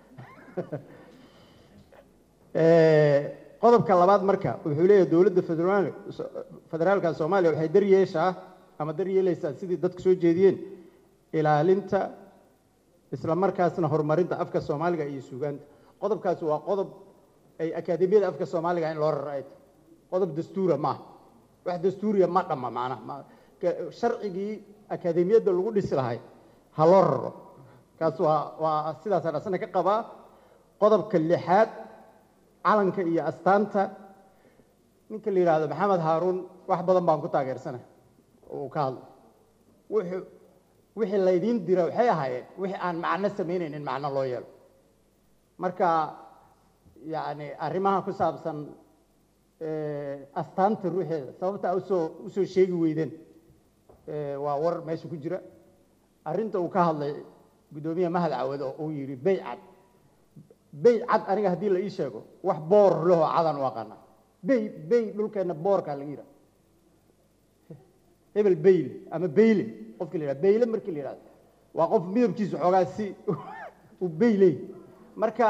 Eh, qodobka labaad marka wuxuu leeyahay dowladda federaal federaalka soomaaliya waxay daryeeshaa ama daryeelaysaa sidii dadka soo jeediyeen ilaalinta isla markaasna horumarinta afka soomaaliga iyo suugaanta qodobkaasi waa qodob ay akaademiyada afka soomaaliga in loo raro ay tahay qodob dastuura maaha wax dastuuriya ma dhamma macnaha ma- ka- sharcigii akaademiyadda lagu dhisi lahay ha loo raro kaas waa waa sidaasaan asna ka qabaa qodobka lixaad calanka iyo astaanta ninka la yidhaahdo maxamed haaruun wax badan baan ku taageersana uu ka hadlo wuxuu wixii laydiin dira waxay ahaayeen wixii aan macno samaynayn in macno loo yeelo marka yacni arrimaha ku saabsan eh, astaanta ruuxeeda sababta aa usoo usoo sheegi weydeen eh, waa war meesha ku jira arrinta uu ka hadlay guddoomiye mahad cawad oo uu yidhi beycad bey cad aniga haddii la ii sheego wax boor lahoo cadan u aqaana bey bey dhulkeenna boorkaa laga yidhaha hebel beyle ama beyle qofka la yidhaha beyle markii la yidhahdo waa qof midabkiisu xoogaa si uu beyley marka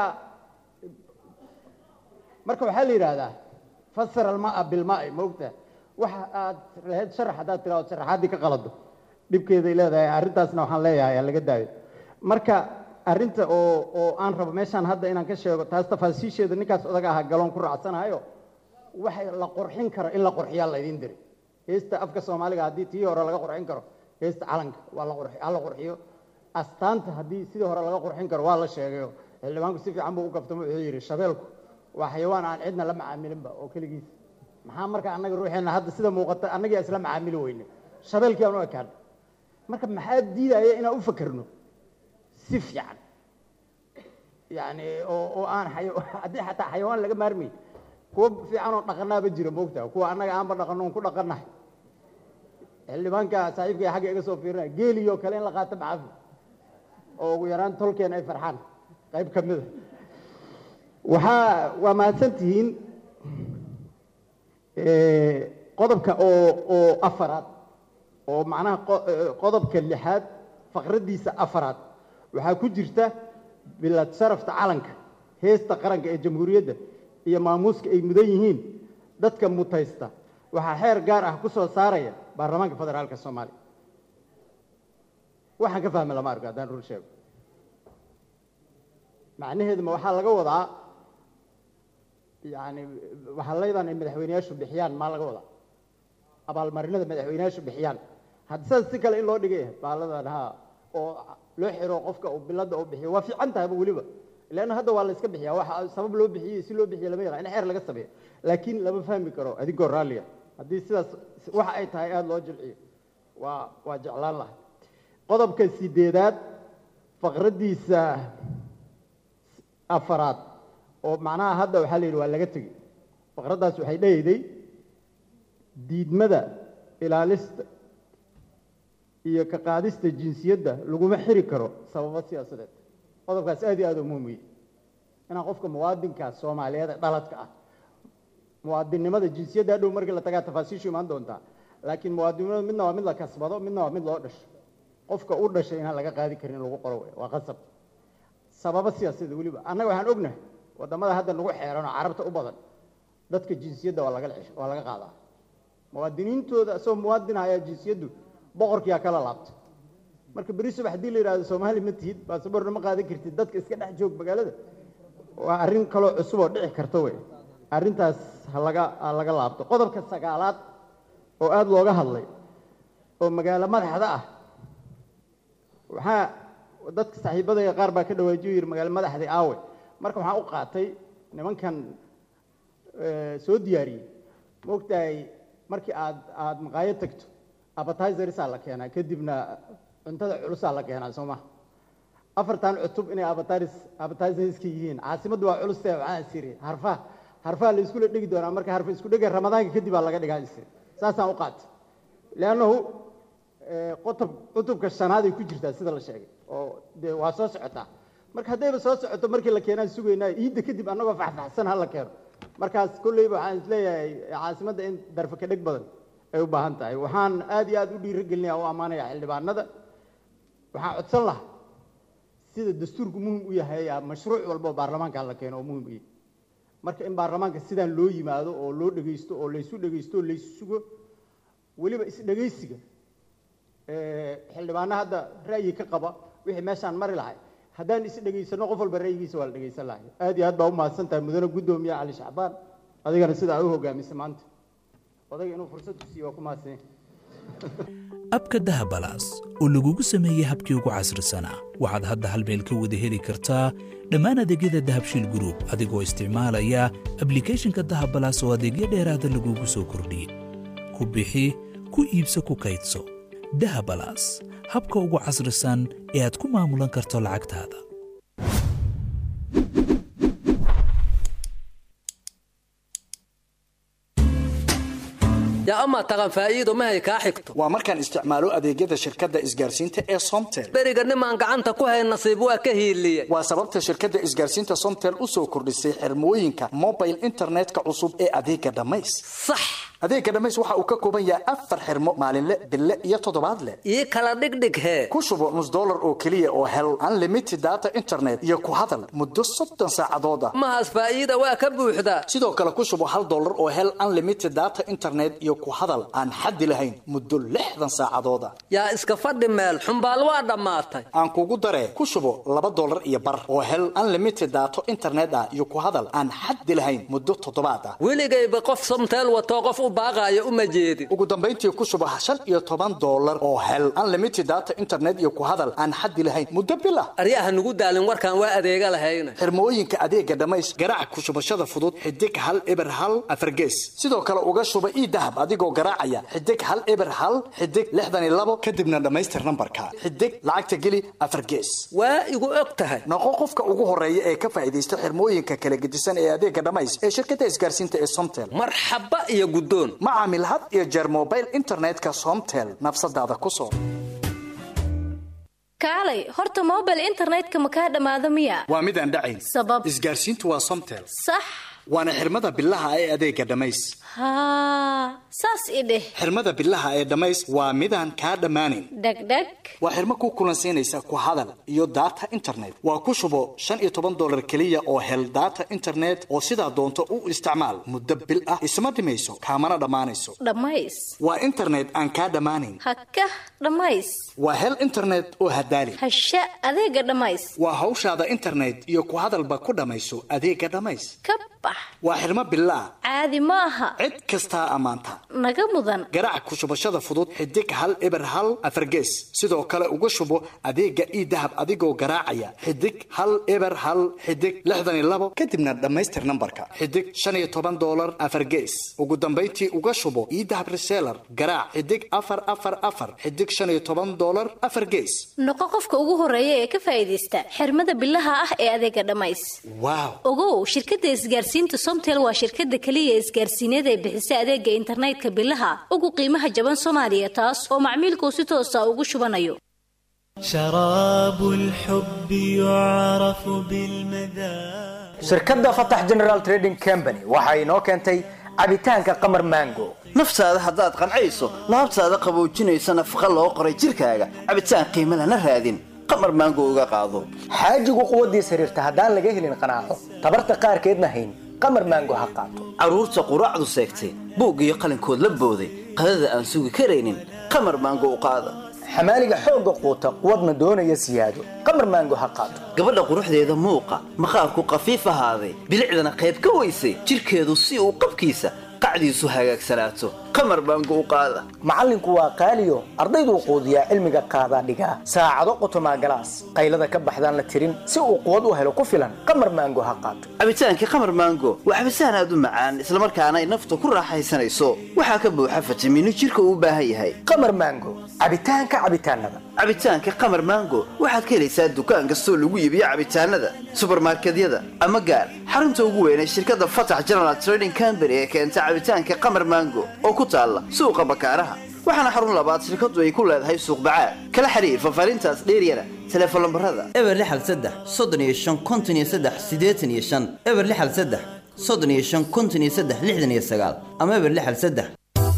marka waxaa la yidhaahdaa fasir almaa bilmaai ma ogtaha waxa aad lahayd sharax haddaad tiraado sharaxaaddii ka qalado dhibkeeday leedahay arrintaasna waxaan leeyahay laga daayo marka arrinta oo oo aan rabo meeshaan hadda inaan ka sheego taas tafaasiisheeda ninkaas odaga ahaa galoon ku raacsanayo waxay la qurxin karo in la qurxiyaa laydin diray heesta afka soomaaliga haddii tii hore laga qurxin karo heesta calanka waa la qurxi ha la qurxiyo astaanta haddii sidii hore laga qurxin karo waa la sheegayo xildhibaanku si fiican buu u gaftamo wuxuu yidhi shabeelku waa xayawaan aan cidna la macaamilinba oo keligiis maxaa marka annaga ruuxeenna hadda sida muuqata annagii isla macaamili weyne shabeelkii aan u ekaan marka maxaa diidaya inaan u fakerno si fiican yani oo oo aan xaya- haddii xataa xayawaan laga maarmay kuwa fiican oo dhaqanaaba jira moogtaa kuwa annaga aanba dhaqano on ku dhaqanahay xildhibaanka saaxiibkay xagga iga soo fiirinaya geeliyoo kale in la qaato macafi oo ugu yaraan tolkeen ay farxaan qayb ka mida waxaa waa mahadsan tihiin qodobka oo oo afaraad oo macnaha qo- eh, qodobka lixaad faqraddiisa afaraad waxaa ku jirta bilad sharafta calanka heesta qaranka ee jamhuuriyadda iyo maamuuska ay mudan yihiin dadka mutaysta waxaa xeer gaar ah ku soo saaraya baarlamaanka federaalka soomaaliya waxaan ka fahmi lama arko haddaan run sheego macnaheeduma waxaa laga wadaa yani waxalaydan ay madaxweyneyaashu bixiyaan maa laga wadaa abaalmarinada madaxweyneyaashu bixiyaan haddi saas si kale in loo dhigay baaladan ha oo loo xiro qofka uu bilada uu bixiyo waa fiican tahayba weliba leanna hadda waa la iska bixiya waxa sabab loo bixiyey si loo bixiyo lama yaqaan in xeer laga sameeyo laakiin lama fahmi karo adigoo raalliga haddii sidaas waxa ay tahay aada loo jilciyo waa waa jeclaan lahay qodobka sideedaad faqraddiisa afaraad oo macnaha hadda waxaa la yidhi waa laga tegey faqraddaas waxay dhehayday diidmada ilaalista iyo ka qaadista jinsiyadda laguma xiri karo sababo siyaasadeed qodobkaas aad iyo aad u muhiim u yahay inaan qofka muwaadinka soomaaliyeed ee dhaladka ah muwaadinnimada jinsiyadda hadhow markii la tagaa tafaasiishu imaan doontaa laakiin muwaadinnimada midna waa mid la kasbado midna waa mid loo dhasho qofka u dhashay inaan laga qaadi karin in lagu qoro wey waa qasab sababo siyaasadeed weliba annaga waxaan ognahay waddamada hadda nagu xeeran oo carabta u badan dadka jinsiyadda waa laga cesh waa laga qaadaa muwaadiniintooda isagoo muwaadin ayaa jinsiyaddu boqorkiyaa kala laabta marka beri subax haddii la yidhahdo soomaali ma tihid baasaboorna ma qaadan kartid dadka iska dhex joog magaalada waa arrin kaloo cusub oo dhici karta wey arrintaas ha laga ha laga laabto qodobka sagaalaad oo aada looga hadlay oo magaalo madaxda ah waxaa dadka saaxiibadayga qaar baa ka dhawaajiyo yidhi magaalo madaxdii aawe marka waxaan u qaatay nimankan eh, soo diyaariyey maogtahay markii aad aad maqaayad tagto appetizersaa la keenaa kadibna cuntada culusaa la keenaa soo maha afartan cutub inay appetiz appetizerska yihiin caasimaddu waa culustee waxaan isiri harfaha harfaha la iskula dhigi doonaa marka harfa isku dhega ramadaanka kadib baa laga dhigaa isiri saasaan u qaatay leannahu eh, qotob cutubka shanaad ay ku jirtaa sida la sheegay oo dee waa soo socotaa marka haddayba soo socoto markii la keenaan sugaynaa iidda kadib annagoo faxfaxsan ha la keeno markaas kolleyba waxaan isleeyahay caasimadda in darfa ka dheg badan ay u baahan tahay waxaan aad iyo aad u dhiirigelinaya u ammaanaya xildhibaanada waxaan codsan lahaa sida dastuurku muhim u yahay aa mashruuc walba oo baarlamaanka la keeno oo muhim u yahay marka in baarlamaanka sidaan loo yimaado oo loo dhegeysto oo laysu dhegeysto oo laysu sugo weliba isdhegeysiga eh, xildhibaano hadda ra'yi ka qaba wixii meeshaan mari lahay haddaan is dhegeysano qof walba ra'yigiisa waa la dhegeysan lahay aad iyo aad baa u mahadsan tahay mudane guddoomiye cali shacbaan adigana sida aad u hogaamisay maanta odayga inuu fursad ku siiyo waa ku mahadsan yahay abka dahabalaas oo lagugu sameeyey habkii ugu casrisanaa waxaad hadda hal meel ka wada heli kartaa dhammaan adeegyada dahabshiil group adigoo isticmaalaya ablicathonka dahabalaas oo adeegyo dheeraada lagugu soo kordhiyey ku bixi ku iibso ku kaydso dahabalaas habka ugu casrisan ee aad ku maamulan karto lacagtaada yaa amaa taqan faa'iido mahay kaa xigto waa markaan isticmaalo adeegyada shirkadda isgaarsiinta ee somtel beriga nimaan gacanta ku hayn nasiib waa ka hiiliye waa sababta shirkadda isgaarsiinta somtel u soo kordhisay xirmooyinka mobile internetka cusub ee adeega dhammays sax adeega dhammays waxa uu ka kooban yahay afar xirmo maalinle bille iyo toddobaadle ii kala dhigdhig hee ku shubo nus dollar oo keliya oo hel unlimited data internet iyo ku hadal muddo soddon saacadood ah mahaas faa'iida waa ka buuxdaa sidoo kale ku shubo hal dollar oo hel unlimited data internet iyo ku hadal aan xaddi lahayn muddo lixdan saacadood ah yaa iska fadhi meel xumbaal waa dhammaatay aan kugu daree ku shubo laba dollar iyo bar oo hel unlimited data internet ah iyo ku hadal aan xaddi lahayn muddo toddobaad ah weligayba qof somteel watoo qof u baaqaayo uma jeedin ugu dambayntii ku shubo shan iyo toban dollar oo hel unlimited data internet iyo ku hadal aan xaddi lahayn muddo bil ah aryaha nugu daalin warkaan waa adeega lahayna xirmooyinka adeega dhamays garaac ku shubashada fudud xidig hal eber hal afargees sidoo kale uga shuba ii dahab adigoo garaacaya xidig hal eber hal xidig lixdan iyo labo kadibna dhammaystir nambarka xidig lacagta geli afargees waa igu og tahay noqo qofka ugu horeeya ee ka faa'iidaysta xirmooyinka kala gedisan ee adeega dhamays ee shirkadda isgaarsiinta ee somtel marxaba iyo guddoon ma caamil had iyo jeer mobile internetka somtel nafsadaada ku soo kaalay horta mobile internetka ma kaa dhammaado miya waa mid aan dhacayn sabab isgaarsiintu waa somtel sax waana xirmada bilaha ee adeega dhamays haa saas i dheh xirmada bilaha ee dhamays waa midaan kaa dhammaanayn dhegdheg waa xirmo ku kulansiinaysa ku hadal iyo data internet waa ku shubo shan iyo toban dollar keliya oo hel data internet oo sidaa doonto u isticmaal muddo bil ah isma dhimayso kaamana dhammaanayso dhammays waa internet aan kaa dhammaanayn hakah dhammays waa hel internet oo hadaali hasha adeega dhammays waa hawshaada internet iyo ku hadalba ku dhammayso adeega dhamays ka bax waa xirmo bilaah caadi ma aha cid kastaa ammaanta naga mudan garaac ku shubashada fudud xidig hal eber hal afargees sidoo kale uga shubo adeega ii dahab adigoo garaacaya xidig hal eber hal xidig lixdan iyo labo kadibna dhammaystir nambarka xidig shan iyo toban dollar afargees ugu dambayntii uga shubo ii dahab reseller garaac xidig afar afar afar xidig shan iyo toban dollar afar gees noqo qofka ugu horeeya ee ka faa'iidaysta xirmada bilaha ah ee adeega dhamays waaw ogow shirkadda isgaarsiinta somtel waa shirkadda keliya isgaarsiineed ee bixisa adeega internetka bilaha ugu qiimaha jaban soomaaliya taas oo macmiilkuu si toosa ugu shubanayo شراب الحب يعرف بالمذاق shirkadda fatax general trading company waxa inoo keentay cabitaanka qamar mango naftaada haddaad qancayso laabtaada qaboojinaysa nafaqa loo qoray jirkaaga cabitaan qiimo lana raadin qamar maango uga qaado xaajigu quwaddiis xiriirta haddaan laga helin qanaaco tabarta qaarkeedna hayn qamar mango ha qaato carruurta quraacdu seegtay buug iyo qalinkood la booday qadada aan sugi karaynin qamar maango u qaada xamaaliga xoogga quuta quwadna doonaya siyaado qamar mango ha qaato gabadha quruxdeeda muuqa maqaarku qafiif ahaaday bilicdana qayb ka weysay jirkeedu si uu qabkiisa qacdiisu hagaagsanaato qamar baango u qaada macallinku waa qaaliyo ardayduu quudiyaa cilmiga qaadaa dhigaa saacado qotomaa galaas qaylada ka baxdaan la tirin si uu quwad u helo ku filan qamar maango ha qaato cabitaankii qamar maango waa cabitaan aad u macaan islamarkaana ay nafta ku raaxaysanayso waxaa ka buuxa fitamiino jirka uu u baahan yahay qamar maango cabitaanka cabitaanada cabitaanka qamar maango waxaad ka helaysaa dukaan kastoo lagu iibiyo cabitaanada subarmarkedyada ama gaar xarunta ugu weyn ee shirkadda fatax general trading company ee keenta cabitaanka qamar maango oo ku taalla suuqa bakaaraha waxaana xarun labaad shirkaddu ay ku leedahay suuq bacaad kala xiriir fafaarintaas dheeryana teleefon lambarada eber lixal saddex soddon iyo shan konton iyo saddex siddeetan iyo shan eber lixal saddex soddon iyo shan konton iyo saddex lixdan iyo sagaal ama eber lixal saddex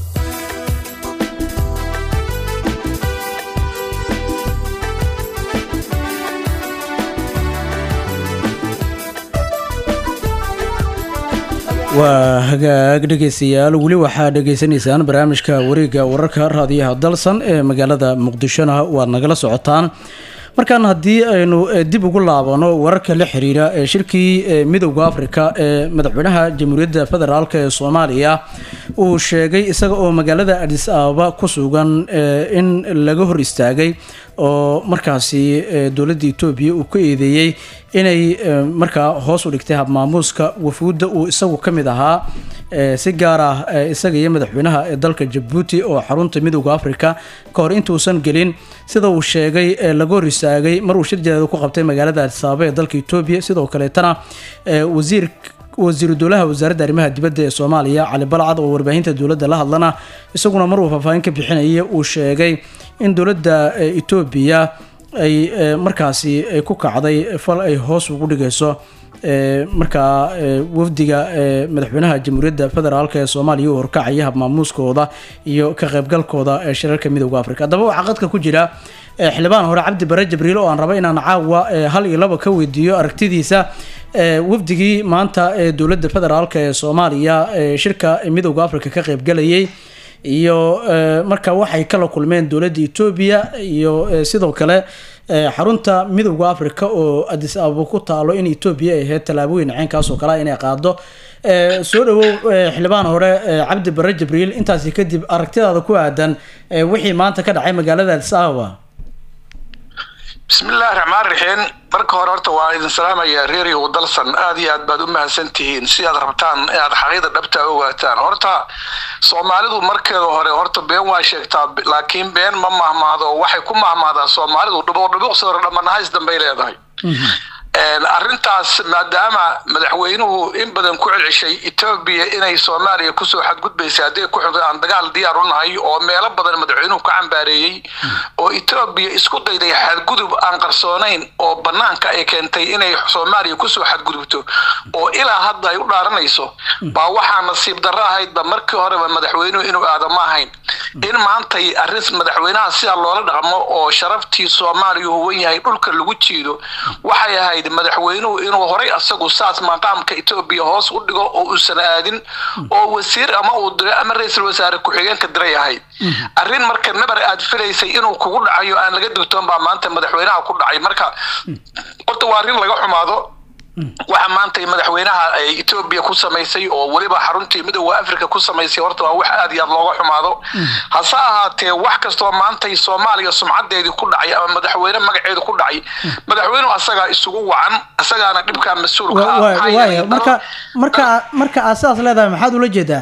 waa hagaag dhegaystayaal weli waxaa dhegaysanaysaan barnaamijka wareegga wararka raadiyaha dalsan ee magaalada muqdishona waad nagala socotaan markaan haddii aynu dib ugu laabano wararka la xiriira ee shirkii midowda afrika ee madaxweynaha jamhuuriyadda federaalk ee soomaaliya uu sheegay isaga oo magaalada adis ababa ku sugan in laga hor istaagay oo markaasi dowladda etoobiya uu ka eedeeyey inay markaa hoos u dhigtay habmaamuuska wafuudda uu isagu ka mid ahaa si gaar ah isaga iyo madaxweynaha ee dalka jabuuti oo xarunta midowda afrika ka hor intuusan gelin sida uu sheegay laga hor istaagay mar uu shir jaleed ku qabtay magaalada adis ababa ee dalka etoobiya sidoo kaleetana wasiir wasiiru dowlaha wasaaradda arrimaha dibadda ee soomaaliya cali balcad oo warbaahinta dowladda la hadlana isaguna maruu faahfaahin ka bixinaya uu sheegay in dowladda etoobiya ay markaasi ku kacday fal ay hoos ugu dhigayso markaa wafdiga madaxweynaha jamhuuriyadda federaalk ee soomaaliya u horkacaya habmaamuuskooda iyo ka qaybgalkooda ee shirarka midowda afrika haddaba waxaa qadka ku jira xildhibaan hore cabdi bare jibriil oo aan raba inaan caawa hal iyo laba ka weydiiyo aragtidiisa wafdigii maanta ee dowladda federaalk ee soomaaliya shirka midowda afrika ka qaybgalayay iyo marka waxay kala kulmeen dowladda etoobiya iyo sidoo kale eh, xarunta midowda africa oo adis ababa ku taalo in etoobiya ay ahayd tallaabooyin ceenkaas oo kale ah inay qaado Eh, soo dhawow eh, xildhibaan hore eh, cabdi bare jibriil intaasi kadib aragtidaada ku aadan eh, wixii maanta ka dhacay magaalada adis ababa bismillahi raxmaan raxiim marka hore horta waa idin salaamaya reeriyo dalsan aad iyo aad baad u mahadsan tihiin si aad rabtaan inaad xaqiida dhabta ogaataan horta soomaalidu markeeda hore horta been waa sheegtaa laakiin been ma mahmaado waxay ku mahmaadaa soomaalidu dhubuq dhubuqsi hore dhamanahays dambay leedahay Een, arrintaas maadaama madaxweynuhu in badan ku celceshay etoobiya inay soomaaliya kusoo xadgudbaysay hadday ku xunto aan dagaal diyaar u nahay oo meelo badan madaxweynuhu ka cambaareeyey oo etoobiya isku dayday xadgudub aan qarsoonayn oo banaanka ay keentay inay soomaaliya kusoo xadgudubto oo ilaa hadda ay u dhaaranayso baa waxaa nasiib darro ahaydba markii horeba madaxweynuhu inuu aado ma ahayn in maantay arrin madaxweynaha sidaa loola dhaqmo oo sharaftii soomaaliya huwan yahay dhulka lagu jiido waxay ahayd madaxweynuhu inuu horay asagu saas maqaamka etoobiya hoos u dhigo oo uusan aadin oo wasiir ama uu diro ama ra-iisul wasaare ku-xigeenka diray ahayd arrin marka nabar aad filaysay inuu kugu dhacayo aan laga digtoon baa maanta madaxweynaha ku dhacay marka horta waa arrin laga xumaado waxa maanta madaxweynaha ay etoobiya ku samaysay oo weliba xaruntii midowda africa ku samaysay horta waa wax aad iyo aad looga xumaado hase ahaatee wax kastoo maantay soomaaliya sumcadeedii ku dhacay ama madaxweyne magaceedu ku dhacay madaxweynuhu asagaa isugu wacan asagaana dhibkaa mas-uulka ah Wa- maxaa waaya yeelay marka marka marka aad sidaas leedahay maxaad ula jeedaa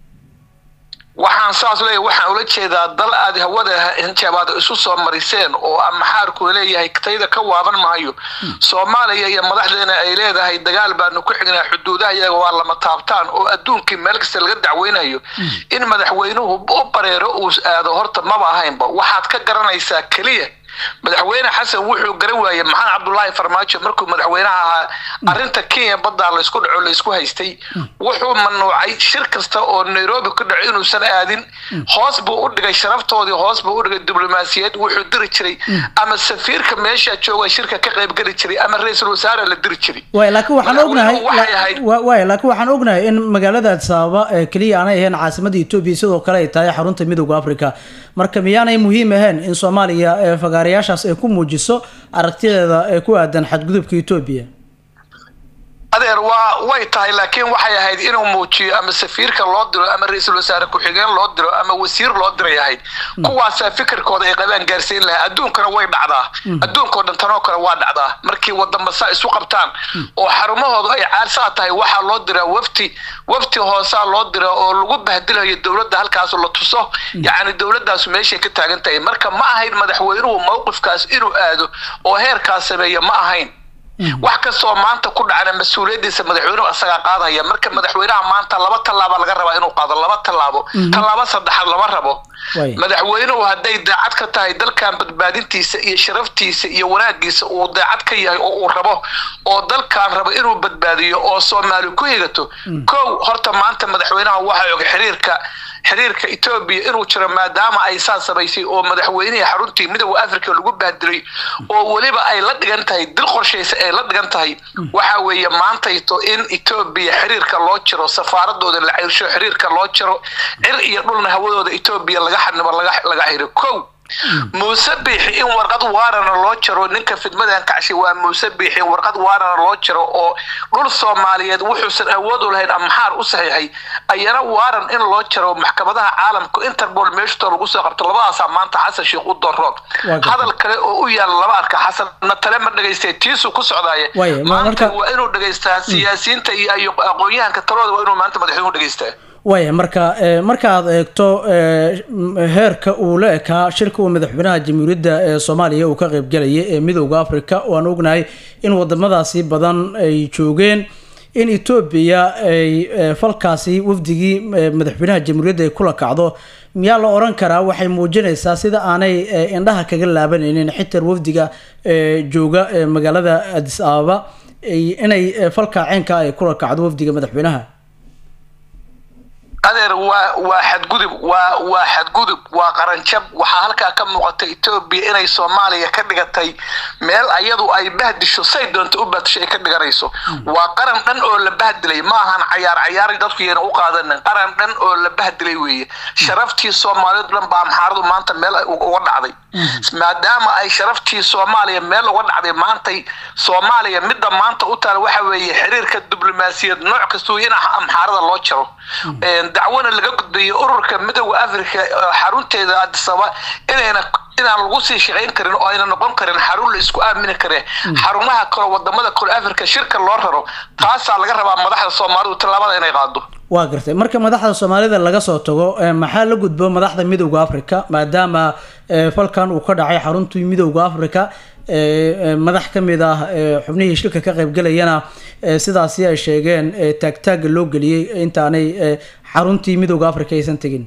waxaan saas leeyahay waxaan ula jeedaa dal aad hawada hinjaabaad isu soo mariseen oo aan maxaarku leeyahay tayda ka waaban maayo soomaaliya iyo madaxdeena ay leedahay dagaal baanu ku xignaa xuduudaha iyaga waa lama taabtaan oo adduunkii meel kasta laga dacweynayo in madaxweynuhu u bareero uu aado horta maba ahaynba waxaad ka garanaysaa keliya madaxweyne xasan wuxuu garan waayey maxamed cabdulaahi farmaajo markuu madaxweynaha ahaa arrinta kenya baddaa laysku dhaco laysku haystay wuxuu mamnuucay shir kasta oo nairobi ku dhaco inuusan aadin hoos buu u dhigay sharaftoodii hoos buu u dhigay diblomaasiyad wuxuu diri jiray ama safiirka meesha jooga shirka ka qaybgeli jiray ama ra-iisul wasaare la diri jiray waay laakiin waxaan ognahay Madaxweynuhu waxay ahayd wa- waay laakiin waxaan ognahay in magaalada addis ababa ee keliya aanay ahayn caasimada etoobiya sidoo kale ay tahay xarunta midowda africa marka miyaanay muhiim ahayn in soomaaliya ee fagaarayaashaas ay ku muujiso aragtideeda ee ku aadan xadgudubka etoobiya adeer waa way tahay laakiin waxay ahayd inuu muujiyo ama safiirka loo diro ama ra-iisul wasaare ku-xigeen loo diro ama wasiir loo diray ahayd kuwaasaa fikirkooda ay qabaan gaarsiin lahaa adduunkana way dhacdaa adduunkao dhan tanoo kale waa dhacdaa markii wadamasa isu qabtaan oo xarumahoodu ay caarsaa tahay waxaa loo diraa wafti wafti hoosaa loo dira oo lagu bahdilayo dowladda halkaas la tuso yacni dowladdaas meeshay ka taagan tahay marka ma ahayn madaxweynuhu mowqifkaas inuu aado oo heerkaas sameeya ma ahayn wax kastoo maanta ku dhacana mas-uuliyadiisa madaxweynuhu asagaa qaadaya marka madaxweynaha maanta laba tallaaba laga rabaa inuu qaado laba tallaabo tallaabo saddexaad lama rabo madaxweynuhu hadday daacad ka tahay dalkan badbaadintiisa iyo sharaftiisa iyo wanaagiisa uu daacad ka yahay oo uu rabo oo dalkan rabo inuu badbaadiyo oo soomaali ku higato kow horta maanta madaxweynaha waxa og xiriirka xiriirka etoobiya inuu jiro maadaama ay saa samaysay oo madaxweynihii xaruntii midowda africa lagu bahdilay oo weliba ay la dhigan tahay dil qorshaysa ay la dhigan tahay waxa weeye maantayto in etoobiya xiriirka loo jiro safaaradooda la cirsho xiriirka loo jiro cir iyo dhulna hawadooda etoobiya laga xanimo laga laga xiro kow muuse biixi in warqad waarana loo jaro ninka fidmadan kacshay waa muuse biixi in warqad waarana loo jaro oo dhul soomaaliyeed wuxuusan awood u lahayn amaxaar u saxiixay ayana waaran in loo jaro maxkamadaha caalamka interpol meeshutoo lagu soo qabto labadaasaa maanta xasan sheekh u doroon hadal kale oo u yaala laba arka xasan na tale ma dhegaystay tiisuu ku socdaaye Waaye, ma- maanta marka- waa inuu dhegaystaa siyaasiyiinta iyo iyo aqoon-yahanka talooda waa inuu maanta madaxweynuhu dhegaystaa waaya marka eh, marka aad eegto eh, m- heerka uu la ekaa shirka uu madaxweynaha jamhuuriyadda ee soomaaliya uu ka qaybgalayay ee midowda africa waan ognahay in wadamadaasi badan ay joogeen in etoobiya ay eh, falkaasi wafdigii eh, madaxweynaha jamhuuriyadda ay kula kacdo miyaa la oran karaa waxay muujinaysaa sida aanay eh, indhaha kaga laabanaynin xitaa wafdiga eh, jooga eh, magaalada addis ababa ay- inay eh, falka ceenka ay kula kacdo wafdiga madaxweynaha adeer waa waa xadgudub waa waa xadgudub waa qaranjab waxaa halkaa ka muuqata etoobiya inay soomaaliya ka dhigatay meel ayadu ay bahdisho say doonta u bahdisho ay ka dhiganayso waa qaran dhan oo la bahdilay ma ahan cayaar cayaar dadku yana u qaadanin qaran dhan oo la bahdilay weeye sharaftii soomaalidu dhan baa amxaaradu maanta meel ay uga dhacday maadaama ay sharaftii soomaaliya meel uga dhacday maantay soomaaliya midda maanta u taala waxa weeye xiriirka diblomaasiyad nooc kastuu in amxaarada loo jaro dacwana laga gudbayo ururka midooda africa xarunteeda adisaba inayna inaan lagu sii shaqayn karin oo ayna noqon karin xarun la isku aamini kare xarumaha kale wadamada kale africa shirka loo raro taasaa laga rabaa madaxda soomaalidu tallaabada inay qaado waa gartay marka madaxda soomaalida laga soo tago maxaa la gudbo madaxda midowda africa maadaama falkan uu ka dhacay xaruntii midowda africa madax ka mid ah xubnihii shirka ka qaybgalayana sidaasi ay sheegeen taagtaaga loo geliyey intaanay xaruntii midowda africa aysan tegin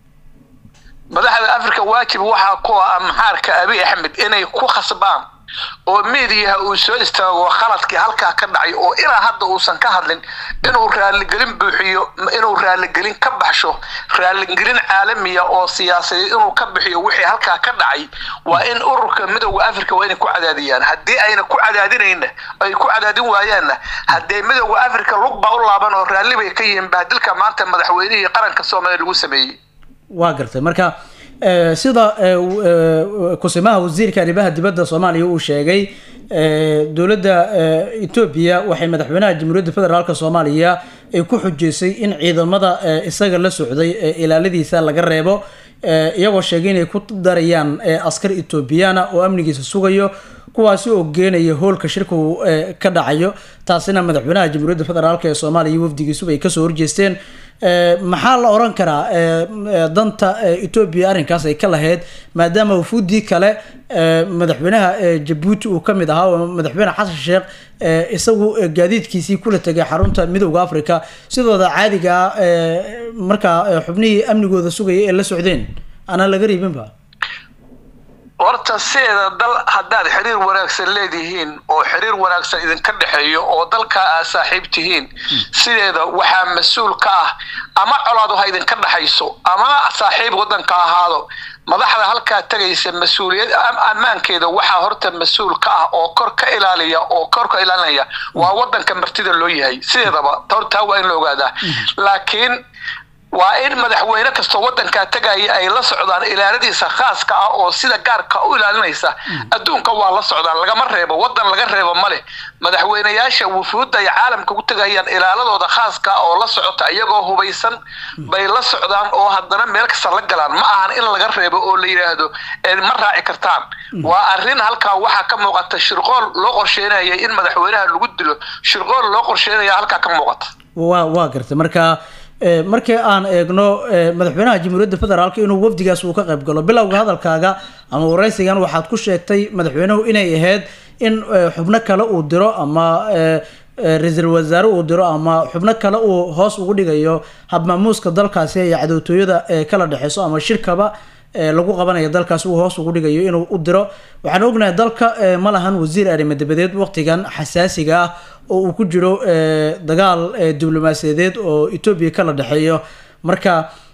madaxda africa waajib waxaa ku ah amxaarka abi axmed inay ku khasbaan oo miidiyaha uu soo istaago khaladkii halkaa ka dhacay oo ilaa hadda uusan ka hadlin inuu raaligelin buuxiyo inuu raaligelin ka baxsho raaligelin caalamiya oo siyaasadeed inuu ka bixiyo wixii halkaa ka dhacay waa in ururka midowda africa waa inay ku cadaadiyaan haddii ayna ku cadaadinayna ay ku cadaadin waayaanna haddee midowda africa lug baa u laaban oo raalli bay ka yihiin bahdilka maanta madaxweynihii qaranka soomaaliya lagu sameeyey waa gartay marka sida kusimaha wasiirka arrimaha dibadda soomaaliya uu sheegay dowladda etoobiya waxay madaxweynaha jamhuuriyadda federaalk soomaaliya ay ku xujeysay in ciidamada isaga la socday ilaaladiisa laga reebo iyagoo sheegay inay ku darayaan askar etoobiyana oo amnigiisa sugayo kuwaasi oo geenaya hoolka shirku ka dhacayo taasina madaxweynaha jamhuuriyadda federaalk ee soomaaliya iyo wafdigiisuba ay kasoo horjeesteen maxaa la oran karaa danta etoobiya arrinkaas ay ka lahayd maadaama wafuudii kale madaxweynaha jabuuti uu ka mid ahaa oo madaxweyne xasan sheekh isagu gaadiidkiisii kula tegay xarunta midowda africa sidooda caadiga markaa xubnihii amnigooda sugaya ee la socdeen aanaan laga riibinba horta sideeda dal haddaad xiriir wanaagsan leedihiin oo xiriir wanaagsan idinka dhexeeyo oo dalkaa aad saaxiib tihiin sideeda waxaa mas-uul ka ah ama colaadu ha idinka dhexayso ama saaxiib waddanka ahaado madaxda halkaa tegaysa mas-uuliyad ammaankeeda waxaa horta mas-uul ka ah oo kor ka ilaaliya oo kor ka ilaalinaya waa waddanka martida loo yahay sideedaba hortaa waa in la ogaadaa laakiin waa in madaxweyne kastoo waddankaa tegaya ay la socdaan ilaaladiisa khaaska ah oo sida gaarka u ilaalinaysa adduunka waa la socdaan lagama reebo waddan laga reebo ma leh madaxweynayaasha wufuudda ay caalamka ku tegayaan ilaaladooda khaaska oo la socota iyagoo hubaysan bay la socdaan oo haddana meel kasta la galaan ma ahan in laga reebo oo la yidhaahdo ma raaci kartaan waa arrin halkaa waxaa ka muuqata shirqool loo qorsheynaya in madaxweynaha lagu dilo shirqool loo qorsheynaya halkaa ka muuqata waa waa gartay marka markii aan eegno madaxweynaha jamhuuriyadda federaalk inuu wafdigaas uu ka qayb galo bilowga hadalkaaga ama waraysigan waxaad ku sheegtay madaxweynuhu inay ahayd in xubno kale uu diro ama ra-iisul wasaare uu diro ama xubno kale uu hoos ugu dhigayo habmaamuuska dalkaasi iyo cadowtooyada kala dhexeyso ama shirkaba lagu qabanayo dalkaas uu hoos ugu dhigayo inuu u diro waxaan ognahay dalka ma lahan wasiir arrimo dabadeed waqtigan xasaasiga ah oo uu ku jiro dagaal diblomaasiyadeed oo etoobiya kala dhexeeyo marka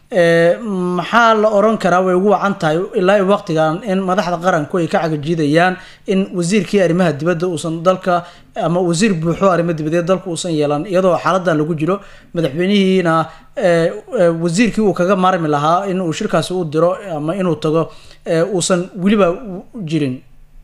maxaa la oran karaa way ugu wacan tahay ilaa waqtigan in madaxda qaranku ay ka cagajiidayaan in wasiirkii arrimaha dibadda uusan dalka ama wasiir buuxo arrimo dibadeed dalka uusan yeelan iyadoo xaaladan lagu jiro madaxweynihiina wasiirkii uu kaga maarmi lahaa in uu shirkaasi u diro ama inuu tago uusan weliba jirin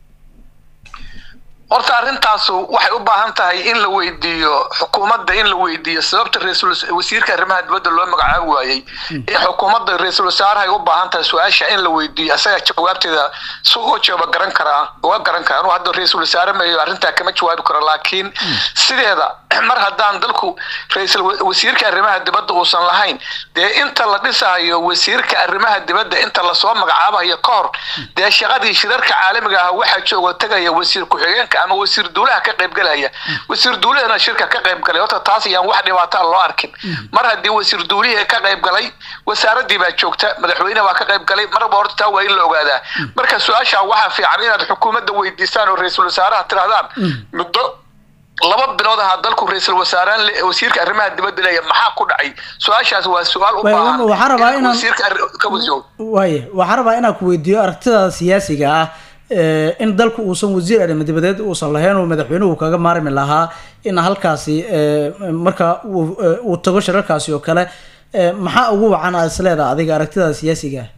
horta arrintaasu waxay u baahan tahay in la weydiiyo xukuumadda in la weydiiyo sababta wasiirka arrimaha dibadda loo magacaabi waayey in xukuumadda ra-iisul wasaarahay u baahan tahay su-aasha in la weydiiyo asaga jawaabteeda si uga jawaaba garan karaa uga garan karaa anuu hadda ra-iisul wasaare mayo arrintaa kama jawaabi karo laakiin sideeda mar haddaan dalku ra-iisul wasiirka arrimaha dibadda uusan lahayn dee inta la dhisayo wasiirka arrimaha dibadda inta lasoo magacaabayo ka hor dee shaqadii shirarka caalamiga ah waxaa jooga tegaya wasiir ku-xigeenka ama wasiir duulaha ka qaybgalaya wasiir duulahana shirka ka qaybgalay horta taas ayaan wax dhibaataa loo arkin mar haddii wasiir duulihii ka qaybgalay wasaaradii baa joogta madaxweyne baa ka qaybgalay marba horta taa waa in la ogaadaa marka su-aasha waxaa fiican inaad xukuumadda weydiisaan oo ra-iisul wasaaraha tirahdaan muddo laba bilood ahaa dalku ra-iisul wasaaraan le- wasiirka arrimaha dibadda leeya maxaa ku dhacay su-aashaas waa su-aal u Way- baahan waxaan rabaa in inaan- wasiirka arri- ka wasiiro waaye waxaan rabaa inaan ku weydiiyo aragtida siyaasiga ah ee, in dalku uusan wasiir arrimo dibadeed uusan lahayn oo madaxweynuhu kaga maarmi lahaa in halkaasi ee, marka uu ee, uu tago shirarkaasi oo kale ee, maxaa ugu wacan aad isleedaha adiga aragtida siyaasiga ah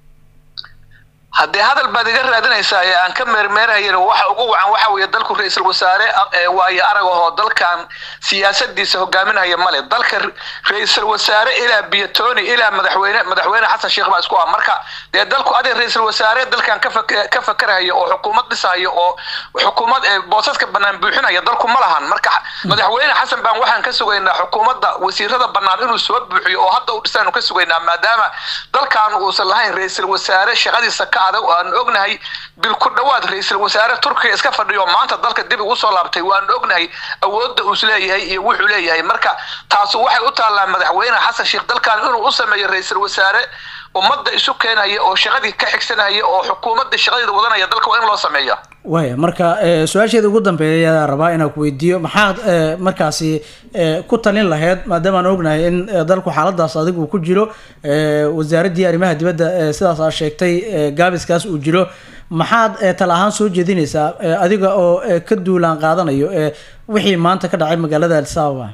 haddee hadal baad iga raadinaysaa ee aan ka meermeerahayn waxa ugu wacan waxa weeye dalku ra-iisul wasaare ee waayo arag ahoo dalkan siyaasadiisa hogaaminaya male dalka ra-iisul wasaare ilaa biyatoni ilaa madaxweyne madaxweyne xasan sheekh baa isku ah marka dee dalku adig ra-iisul wasaare dalkan ka fak- ka fakaraya oo xukuumad dhisaya oo xukuumad ee boosaska banaan buuxinaya dalku ma lahan marka madaxweyne xasan baan waxaan ka sugaynaa xukuumadda wasiirada banaan inuu soo buuxiyo oo hadda u dhisaanu ka sugaynaa maadaama dalkan uusan lahayn ra-iisul wasaare shaqadiisa ka adag oo aan ognahay bil ku dhowaad ra-iisul wasaare turkiga iska fadhiyo maanta dalka dib ugu soo laabtay waan ognahay awoodda uu isleeyahay iyo wuxuu leeyahay marka taasu waxay u taallaa madaxweyne xasan sheekh dalkan inuu u sameeyo ra-iisul wasaare ummadda isu keenaya oo shaqadii ka xigsanaya oo xukuumadda shaqadeeda wadanaya dalka waa in loo sameeya waaya marka ee, su-aasheeda ugu dambeeya ayaa rabaa inaan ku weydiiyo maxaad ee, markaasi ee, ku talin lahayd maadaama aan ognahay in ee, dalku xaaladaas adig uu ku jiro ee, wasaaraddii arrimaha dibadda ee, sidaas aad sheegtay ee, gaabiskaas uu jiro maxaad ee, tala ahaan soo jeedinaysaa ee, adiga oo ee, ka duulaan qaadanayo ee, wixii maanta ka dhacay magaalada addis ababa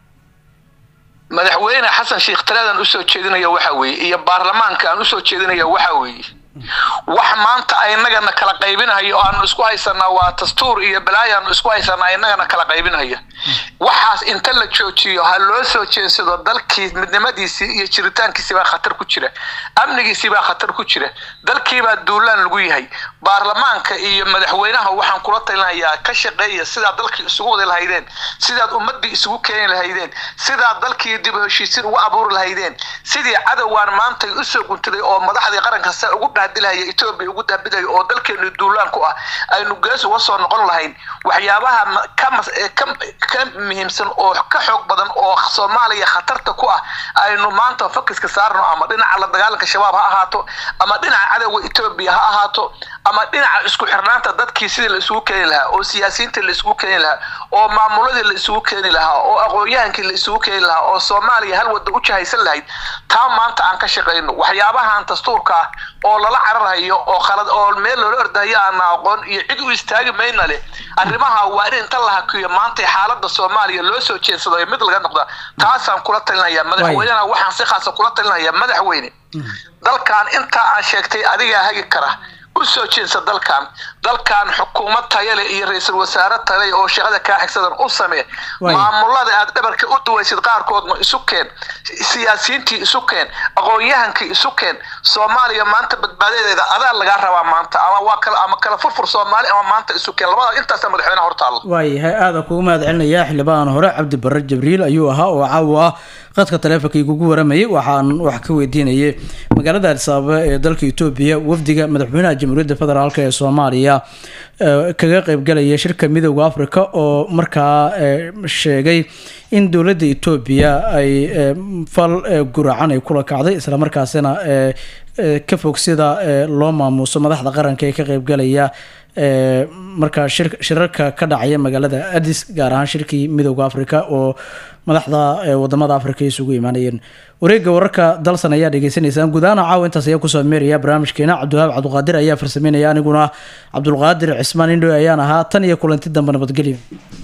madaxweyne xasan sheekh taladan usoo jeedinaya waxa weeye iyo baarlamaanka aan usoo jeedinaya waxa weeye wax maanta aynagana kala qaybinayo oo aanu isku haysanaa waa dastuur iyo balaayo aanu isku haysanaa inagana kala qaybinaya waxaas inta la joojiyo ha loo soo jeensado dalkii midnimadiisii iyo jiritaankiisii baa khatar ku jira amnigiisii baa khatar ku jira dalkiibaa duulaan lagu yahay baarlamaanka iyo madaxweynaha waxaan kula talinayaa ka shaqeeya sidaad dalkii isugu wadi lahaydeen sidaad ummadii isugu keeni lahaydeen sidaad dalkii dib u heshiisiin ugu abuuri lahaydeen sidii cadowgaan maantay usoo guntaday oo madaxdii qaranka se ugu dhaadilahaya etoobiya ugu daabidaya oo dalkeenu duulaan ku ah aynu gees uga soo noqon lahayn waxyaabaha ma- ka mas- ee ka- ka muhiimsan oo ka xoog badan oo soomaaliya khatarta ku ah aynu maanta fokiska saarno ama dhinaca la dagaalanka shabaab ha ahaato ama dhinaca cadowga etoobiya ha ahaato ama dhinaca isku xirnaanta dadkii sidii la isugu keeni lahaa oo siyaasiyiintii la isugu keeni lahaa oo maamuladii la isugu keeni lahaa oo aqoon-yahankii la isugu keeni lahaa oo soomaaliya hal wadda u jahaysan lahayd taa maanta aan ka shaqayno waxyaabahan dastuurka ah oo lala cararhayo oo khalad oo meel loola ordahayo aana aqoon iyo cid u istaagi mayna leh arrimaha waa in inta la hakiyo maanta xaaladda soomaaliya loo soo jeedsado ee mid laga noqda taasaan kula talinaya madaxweynena waxaan si khaasa kula talinaya madaxweyne dalkan intaa aan sheegtay adigaa hagi kara u soo jeedsa dalkan dalkan xukuumad taya leh iyo ra-iisul wasaare tale oo shaqada kaa xigsadan u samee Waay. maamulada aad dhabarka u duwaysid qaarkoodna isu keen siyaasiyiintii isu keen aqoon-yahankii isu keen soomaaliya maanta badbaadadeeda adaa lagaa rabaa maanta ama waa kala ama kala furfur soomaali ama maanta isu keen labada intaasa madaxweynaha hortaalla waayahay aada kugu mahad celinayaa xildhibaan hore cabdi barre jibriil ayuu ahaa oo caawa ah qadka taleefonka igugu waramayay waxaan wax ka weydiinayay magaalada addis ababa ee dalka etoobiya wafdiga madaxweynaha jamhuuriyadda federaalk ee soomaaliya ee, kaga qeybgalaya shirka midooda africa oo markaa ee, sheegay in dowladda etoobiya ay ee, fal ee, guracan ay kula kacday islamarkaasina ee, ee, ka fog sida ee, loo maamuuso madaxda qaranka ee ka qeybgalaya ee, markaa shir- shirarka ka dhacaya magaalada addis gaar ahaan shirkii midooda africa oo madaxda ee, wadamada africa ay isugu imaanayeen wareegga wararka dalsan ayaa dhegeysaneysaan gudahaan caawa intaas ayaa kusoo meeraya barnaamijkeena cabdiwahaab cabdiqaadir ayaa farsameynaya aniguna cabdulqaadir cismaan indhow ayaan ahaa tan iyo kulanti dambe nabadgelyo